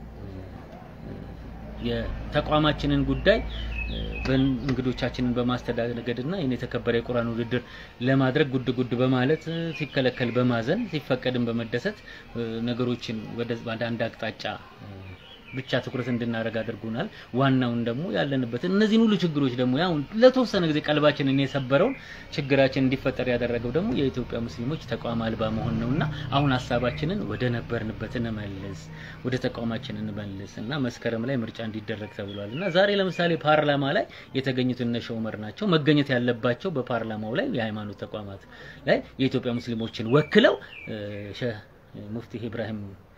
የተቋማችንን ጉዳይ እንግዶቻችንን በማስተናገድና ይህን የተከበረ የቁርአን ውድድር ለማድረግ ጉድ ጉድ በማለት ሲከለከል በማዘን ሲፈቀድን በመደሰት ነገሮችን ወደ አንድ አቅጣጫ ብቻ ትኩረት እንድናደርግ አድርጎናል። ዋናውን ደግሞ ያለንበትን እነዚህን ሁሉ ችግሮች ደግሞ ያው ለተወሰነ ጊዜ ቀልባችንን የሰበረውን ችግራችን እንዲፈጠር ያደረገው ደግሞ የኢትዮጵያ ሙስሊሞች ተቋም አልባ መሆን ነውና አሁን ሀሳባችንን ወደ ነበርንበት እንመልስ፣ ወደ ተቋማችን እንመልስ እና መስከረም ላይ ምርጫ እንዲደረግ ተብሏል እና ዛሬ ለምሳሌ ፓርላማ ላይ የተገኙት እነ ሸውመር ናቸው። መገኘት ያለባቸው በፓርላማው ላይ የሃይማኖት ተቋማት ላይ የኢትዮጵያ ሙስሊሞችን ወክለው ሼህ ሙፍቲ ኢብራሂም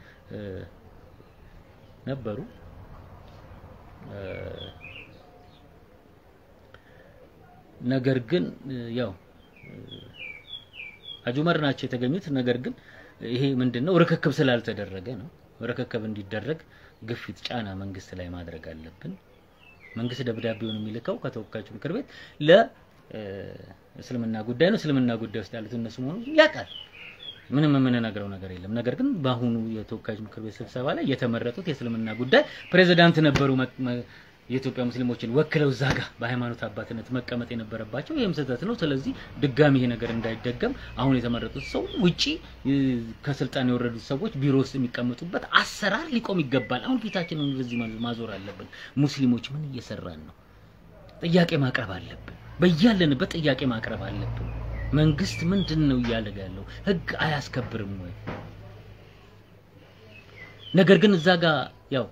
ነበሩ። ነገር ግን ያው ሀጂ ዑመር ናቸው የተገኙት። ነገር ግን ይሄ ምንድነው ርክክብ ስላልተደረገ ነው። ርክክብ እንዲደረግ ግፊት፣ ጫና መንግስት ላይ ማድረግ አለብን። መንግስት ደብዳቤውን የሚልከው ከተወካዮች ምክር ቤት ለእስልምና ጉዳይ ነው። እስልምና ጉዳይ ውስጥ ያሉት እነሱ መሆኑ ያውቃል። ምንም የምንነግረው ነገር የለም። ነገር ግን በአሁኑ የተወካዮች ምክር ቤት ስብሰባ ላይ የተመረጡት የእስልምና ጉዳይ ፕሬዝዳንት ነበሩ። የኢትዮጵያ ሙስሊሞችን ወክለው እዛ ጋር በሃይማኖት አባትነት መቀመጥ የነበረባቸው ይህም ስህተት ነው። ስለዚህ ድጋሚ ይሄ ነገር እንዳይደገም አሁን የተመረጡት ሰው ውጪ ከስልጣን የወረዱት ሰዎች ቢሮ ውስጥ የሚቀመጡበት አሰራር ሊቆም ይገባል። አሁን ፊታችንን ወደዚህ ማዞር አለብን። ሙስሊሞች ምን እየሰራን ነው? ጥያቄ ማቅረብ አለብን። በያለንበት ጥያቄ ማቅረብ አለብን። መንግስት ምንድን ነው እያደረገ ያለው? ህግ አያስከብርም ወይ? ነገር ግን እዛ ጋር ያው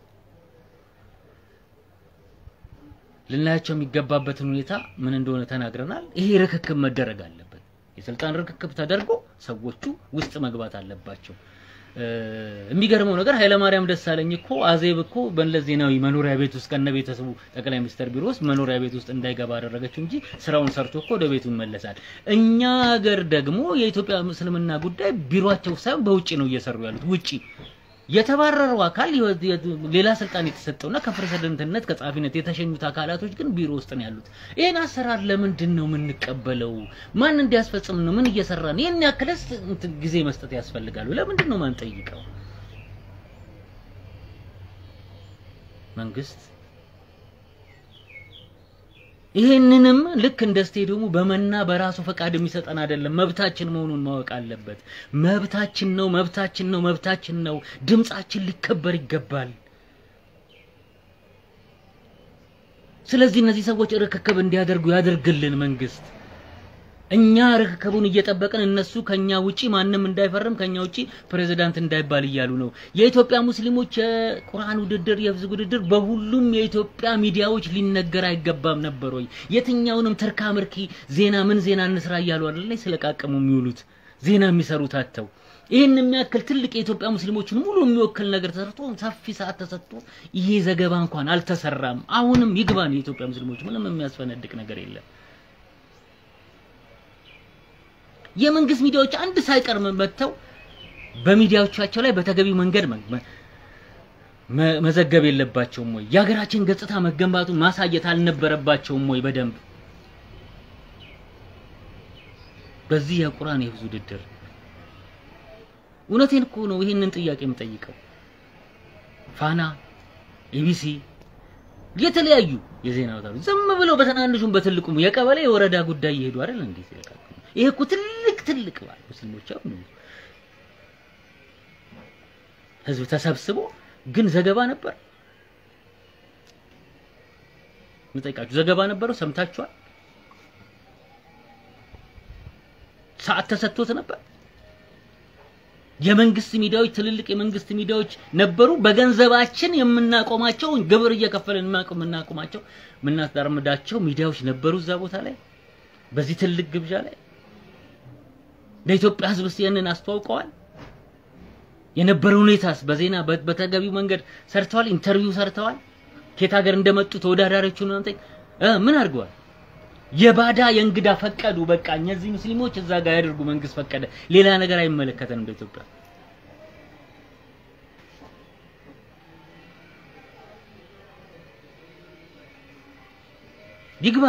ልናያቸው የሚገባበትን ሁኔታ ምን እንደሆነ ተናግረናል። ይሄ ርክክብ መደረግ አለበት። የስልጣን ርክክብ ተደርጎ ሰዎቹ ውስጥ መግባት አለባቸው። የሚገርመው ነገር ኃይለማርያም ደሳለኝ እኮ አዜብ እኮ በመለስ ዜናዊ መኖሪያ ቤት ውስጥ ከነ ቤተሰቡ ጠቅላይ ሚኒስትር ቢሮ ውስጥ መኖሪያ ቤት ውስጥ እንዳይገባ አደረገችው እንጂ ስራውን ሰርቶ እኮ ወደ ቤቱ ይመለሳል። እኛ ሀገር ደግሞ የኢትዮጵያ እስልምና ጉዳይ ቢሮአቸው ሳይሆን በውጪ ነው እየሰሩ ያሉት ውጪ የተባረረው አካል ሌላ ስልጣን የተሰጠውና ከፕሬዝደንትነት ከጸሐፊነት የተሸኙት አካላቶች ግን ቢሮ ውስጥ ነው ያሉት። ይህን አሰራር ለምንድን ነው የምንቀበለው? ማን እንዲያስፈጽም ነው? ምን እየሰራን? ይህን ያክለስ ጊዜ መስጠት ያስፈልጋሉ። ለምንድን ነው ማንጠይቀው? መንግስት ይህንንም ልክ እንደ ስቴዲየሙ በመና በራሱ ፈቃድ የሚሰጠን አይደለም። መብታችን መሆኑን ማወቅ አለበት። መብታችን ነው፣ መብታችን ነው፣ መብታችን ነው። ድምጻችን ሊከበር ይገባል። ስለዚህ እነዚህ ሰዎች ርክክብ እንዲያደርጉ ያደርግልን መንግስት። እኛ ርክክቡን እየጠበቅን እነሱ ከኛ ውጪ ማንም እንዳይፈርም ከኛ ውጪ ፕሬዝዳንት እንዳይባል እያሉ ነው። የኢትዮጵያ ሙስሊሞች የቁርአን ውድድር የህፍዝ ውድድር በሁሉም የኢትዮጵያ ሚዲያዎች ሊነገር አይገባም ነበር ወይ? የትኛውንም ትርካ ምርኪ ዜና ምን ዜና እንስራ እያሉ አይደል ስለቃቀሙ የሚውሉት ዜና የሚሰሩት አተው ይህን የሚያክል ትልቅ የኢትዮጵያ ሙስሊሞችን ሙሉ የሚወክል ነገር ተሰርቶ ሰፊ ሰዓት ተሰጥቶ ይሄ ዘገባ እንኳን አልተሰራም። አሁንም ይግባን የኢትዮጵያ ሙስሊሞች ምንም የሚያስፈነድቅ ነገር የለም። የመንግስት ሚዲያዎች አንድ ሳይቀር መጥተው በሚዲያዎቻቸው ላይ በተገቢው መንገድ መዘገብ የለባቸውም ወይ? የሀገራችን ገጽታ መገንባቱን ማሳየት አልነበረባቸውም ወይ? በደንብ በዚህ የቁርአን የህፍዝ ውድድር እውነቴን እኮ ነው ይህንን ጥያቄ የምጠይቀው። ፋና፣ ኢቢሲ፣ የተለያዩ የዜና አውታሮች ዝም ብለው በትናንሹም በትልቁም የቀበሌ የወረዳ ጉዳይ እየሄዱ አይደል እንዴ ሲለቃቀሙ። ይሄ እኮ ትልቅ ትልቅ ባል ሙስሊሞች አሁን ህዝብ ተሰብስቦ ግን ዘገባ ነበር ምጠይቃችሁ፣ ዘገባ ነበረው? ሰምታችኋል? ሰዓት ተሰጥቶት ነበር? የመንግስት ሚዲያዎች ትልልቅ የመንግስት ሚዲያዎች ነበሩ። በገንዘባችን የምናቆማቸው ግብር እየከፈልን የምናቆማቸው የምናስዳርምዳቸው ሚዲያዎች ነበሩ እዛ ቦታ ላይ በዚህ ትልቅ ግብዣ ላይ ለኢትዮጵያ ህዝብ ያንን አስተዋውቀዋል። የነበረው ሁኔታስ በዜና በተገቢው መንገድ ሰርተዋል። ኢንተርቪው ሰርተዋል። ከየት ሀገር እንደመጡ ተወዳዳሪዎቹን ምን አድርገዋል? የባዳ የእንግዳ ፈቀዱ። በቃ እነዚህ ሙስሊሞች እዛ ጋር ያደርጉ፣ መንግስት ፈቀደ። ሌላ ነገር አይመለከተንም እንደ ኢትዮጵያ። ይግባ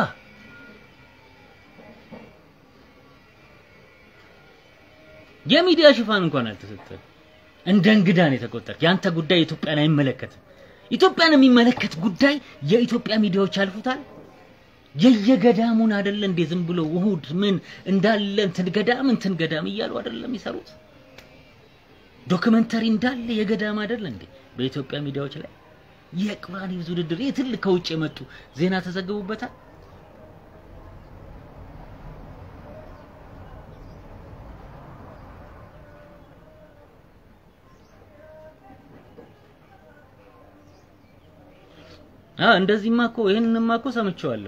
የሚዲያ ሽፋን እንኳን አልተሰጠም። እንደ እንግዳ ነው የተቆጠረ። ያንተ ጉዳይ ኢትዮጵያን አይመለከትም። ኢትዮጵያን የሚመለከት ጉዳይ የኢትዮጵያ ሚዲያዎች ያልፉታል። የየገዳሙን አይደለ እንዴ ዝም ብሎ ውሁድ ምን እንዳለ እንትን ገዳም እንትን ገዳም እያሉ አይደለም የሚሰሩት። ዶክመንተሪ እንዳለ የገዳም አይደለ እንዴ በኢትዮጵያ ሚዲያዎች ላይ የቁርአን ህፍዝ ውድድር ይህ ትልቅ ከውጭ የመጡ ዜና ተዘግቡበታል። አ እንደዚህማ እኮ ይሄንንማ እኮ ሰምቼዋለሁ።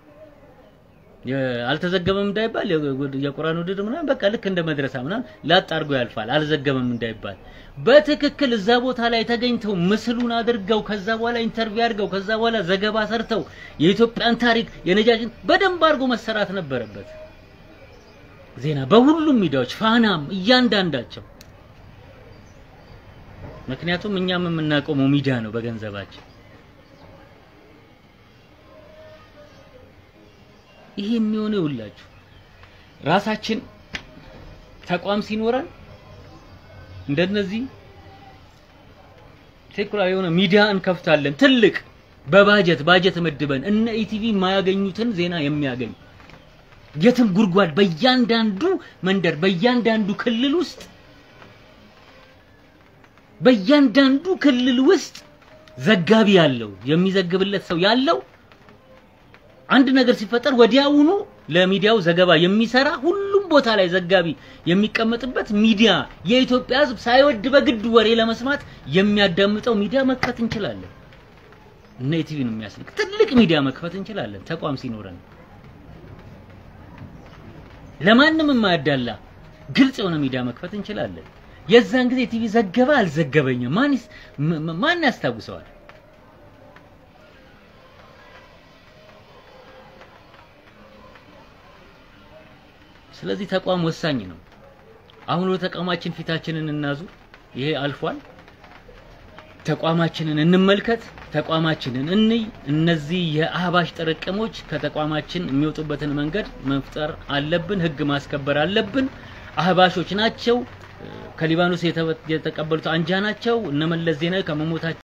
አልተዘገበም እንዳይባል የቁርአን ውድድር ምናምን በቃ ልክ እንደ መድረሳ ምናምን ላጥ አድርጎ ያልፋል። አልዘገበም እንዳይባል በትክክል እዛ ቦታ ላይ ተገኝተው ምስሉን አድርገው ከዛ በኋላ ኢንተርቪው አድርገው ከዛ በኋላ ዘገባ ሰርተው የኢትዮጵያን ታሪክ የነጃሽን በደንብ አድርጎ መሰራት ነበረበት። ዜና በሁሉም ሚዲያዎች ፋናም፣ እያንዳንዳቸው ምክንያቱም እኛም የምናቆመው ሚዲያ ነው በገንዘባችን ይሄ የሚሆነው ይውላችሁ ራሳችን ተቋም ሲኖረን እንደነዚህ ሴኩላር የሆነ ሚዲያ እንከፍታለን። ትልቅ በባጀት ባጀት መድበን እነ ኢቲቪ የማያገኙትን ዜና የሚያገኝ የትም ጉድጓድ በእያንዳንዱ መንደር በእያንዳንዱ ክልል ውስጥ በእያንዳንዱ ክልል ውስጥ ዘጋቢ ያለው የሚዘግብለት ሰው ያለው አንድ ነገር ሲፈጠር ወዲያውኑ ለሚዲያው ዘገባ የሚሰራ ሁሉም ቦታ ላይ ዘጋቢ የሚቀመጥበት ሚዲያ የኢትዮጵያ ሕዝብ ሳይወድ በግድ ወሬ ለመስማት የሚያዳምጠው ሚዲያ መክፈት እንችላለን። እነ ኢቲቪን የሚያስልክ ትልቅ ሚዲያ መክፈት እንችላለን። ተቋም ሲኖረን ለማንም የማያዳላ ግልጽ የሆነ ሚዲያ መክፈት እንችላለን። የዛን ጊዜ ቲቪ ዘገበ አልዘገበኝም ማን ይስ- ም- ም- ማን ያስታውሰዋል? ስለዚህ ተቋም ወሳኝ ነው። አሁን ወደ ተቋማችን ፊታችንን እናዙር። ይሄ አልፏል። ተቋማችንን እንመልከት፣ ተቋማችንን እንይ። እነዚህ የአህባሽ ጥርቅሞች ከተቋማችን የሚወጡበትን መንገድ መፍጠር አለብን። ህግ ማስከበር አለብን። አህባሾች ናቸው። ከሊባኖስ የተበ- የተቀበሉት አንጃ ናቸው። እነ መለስ ዜናዊ ከመሞታቸው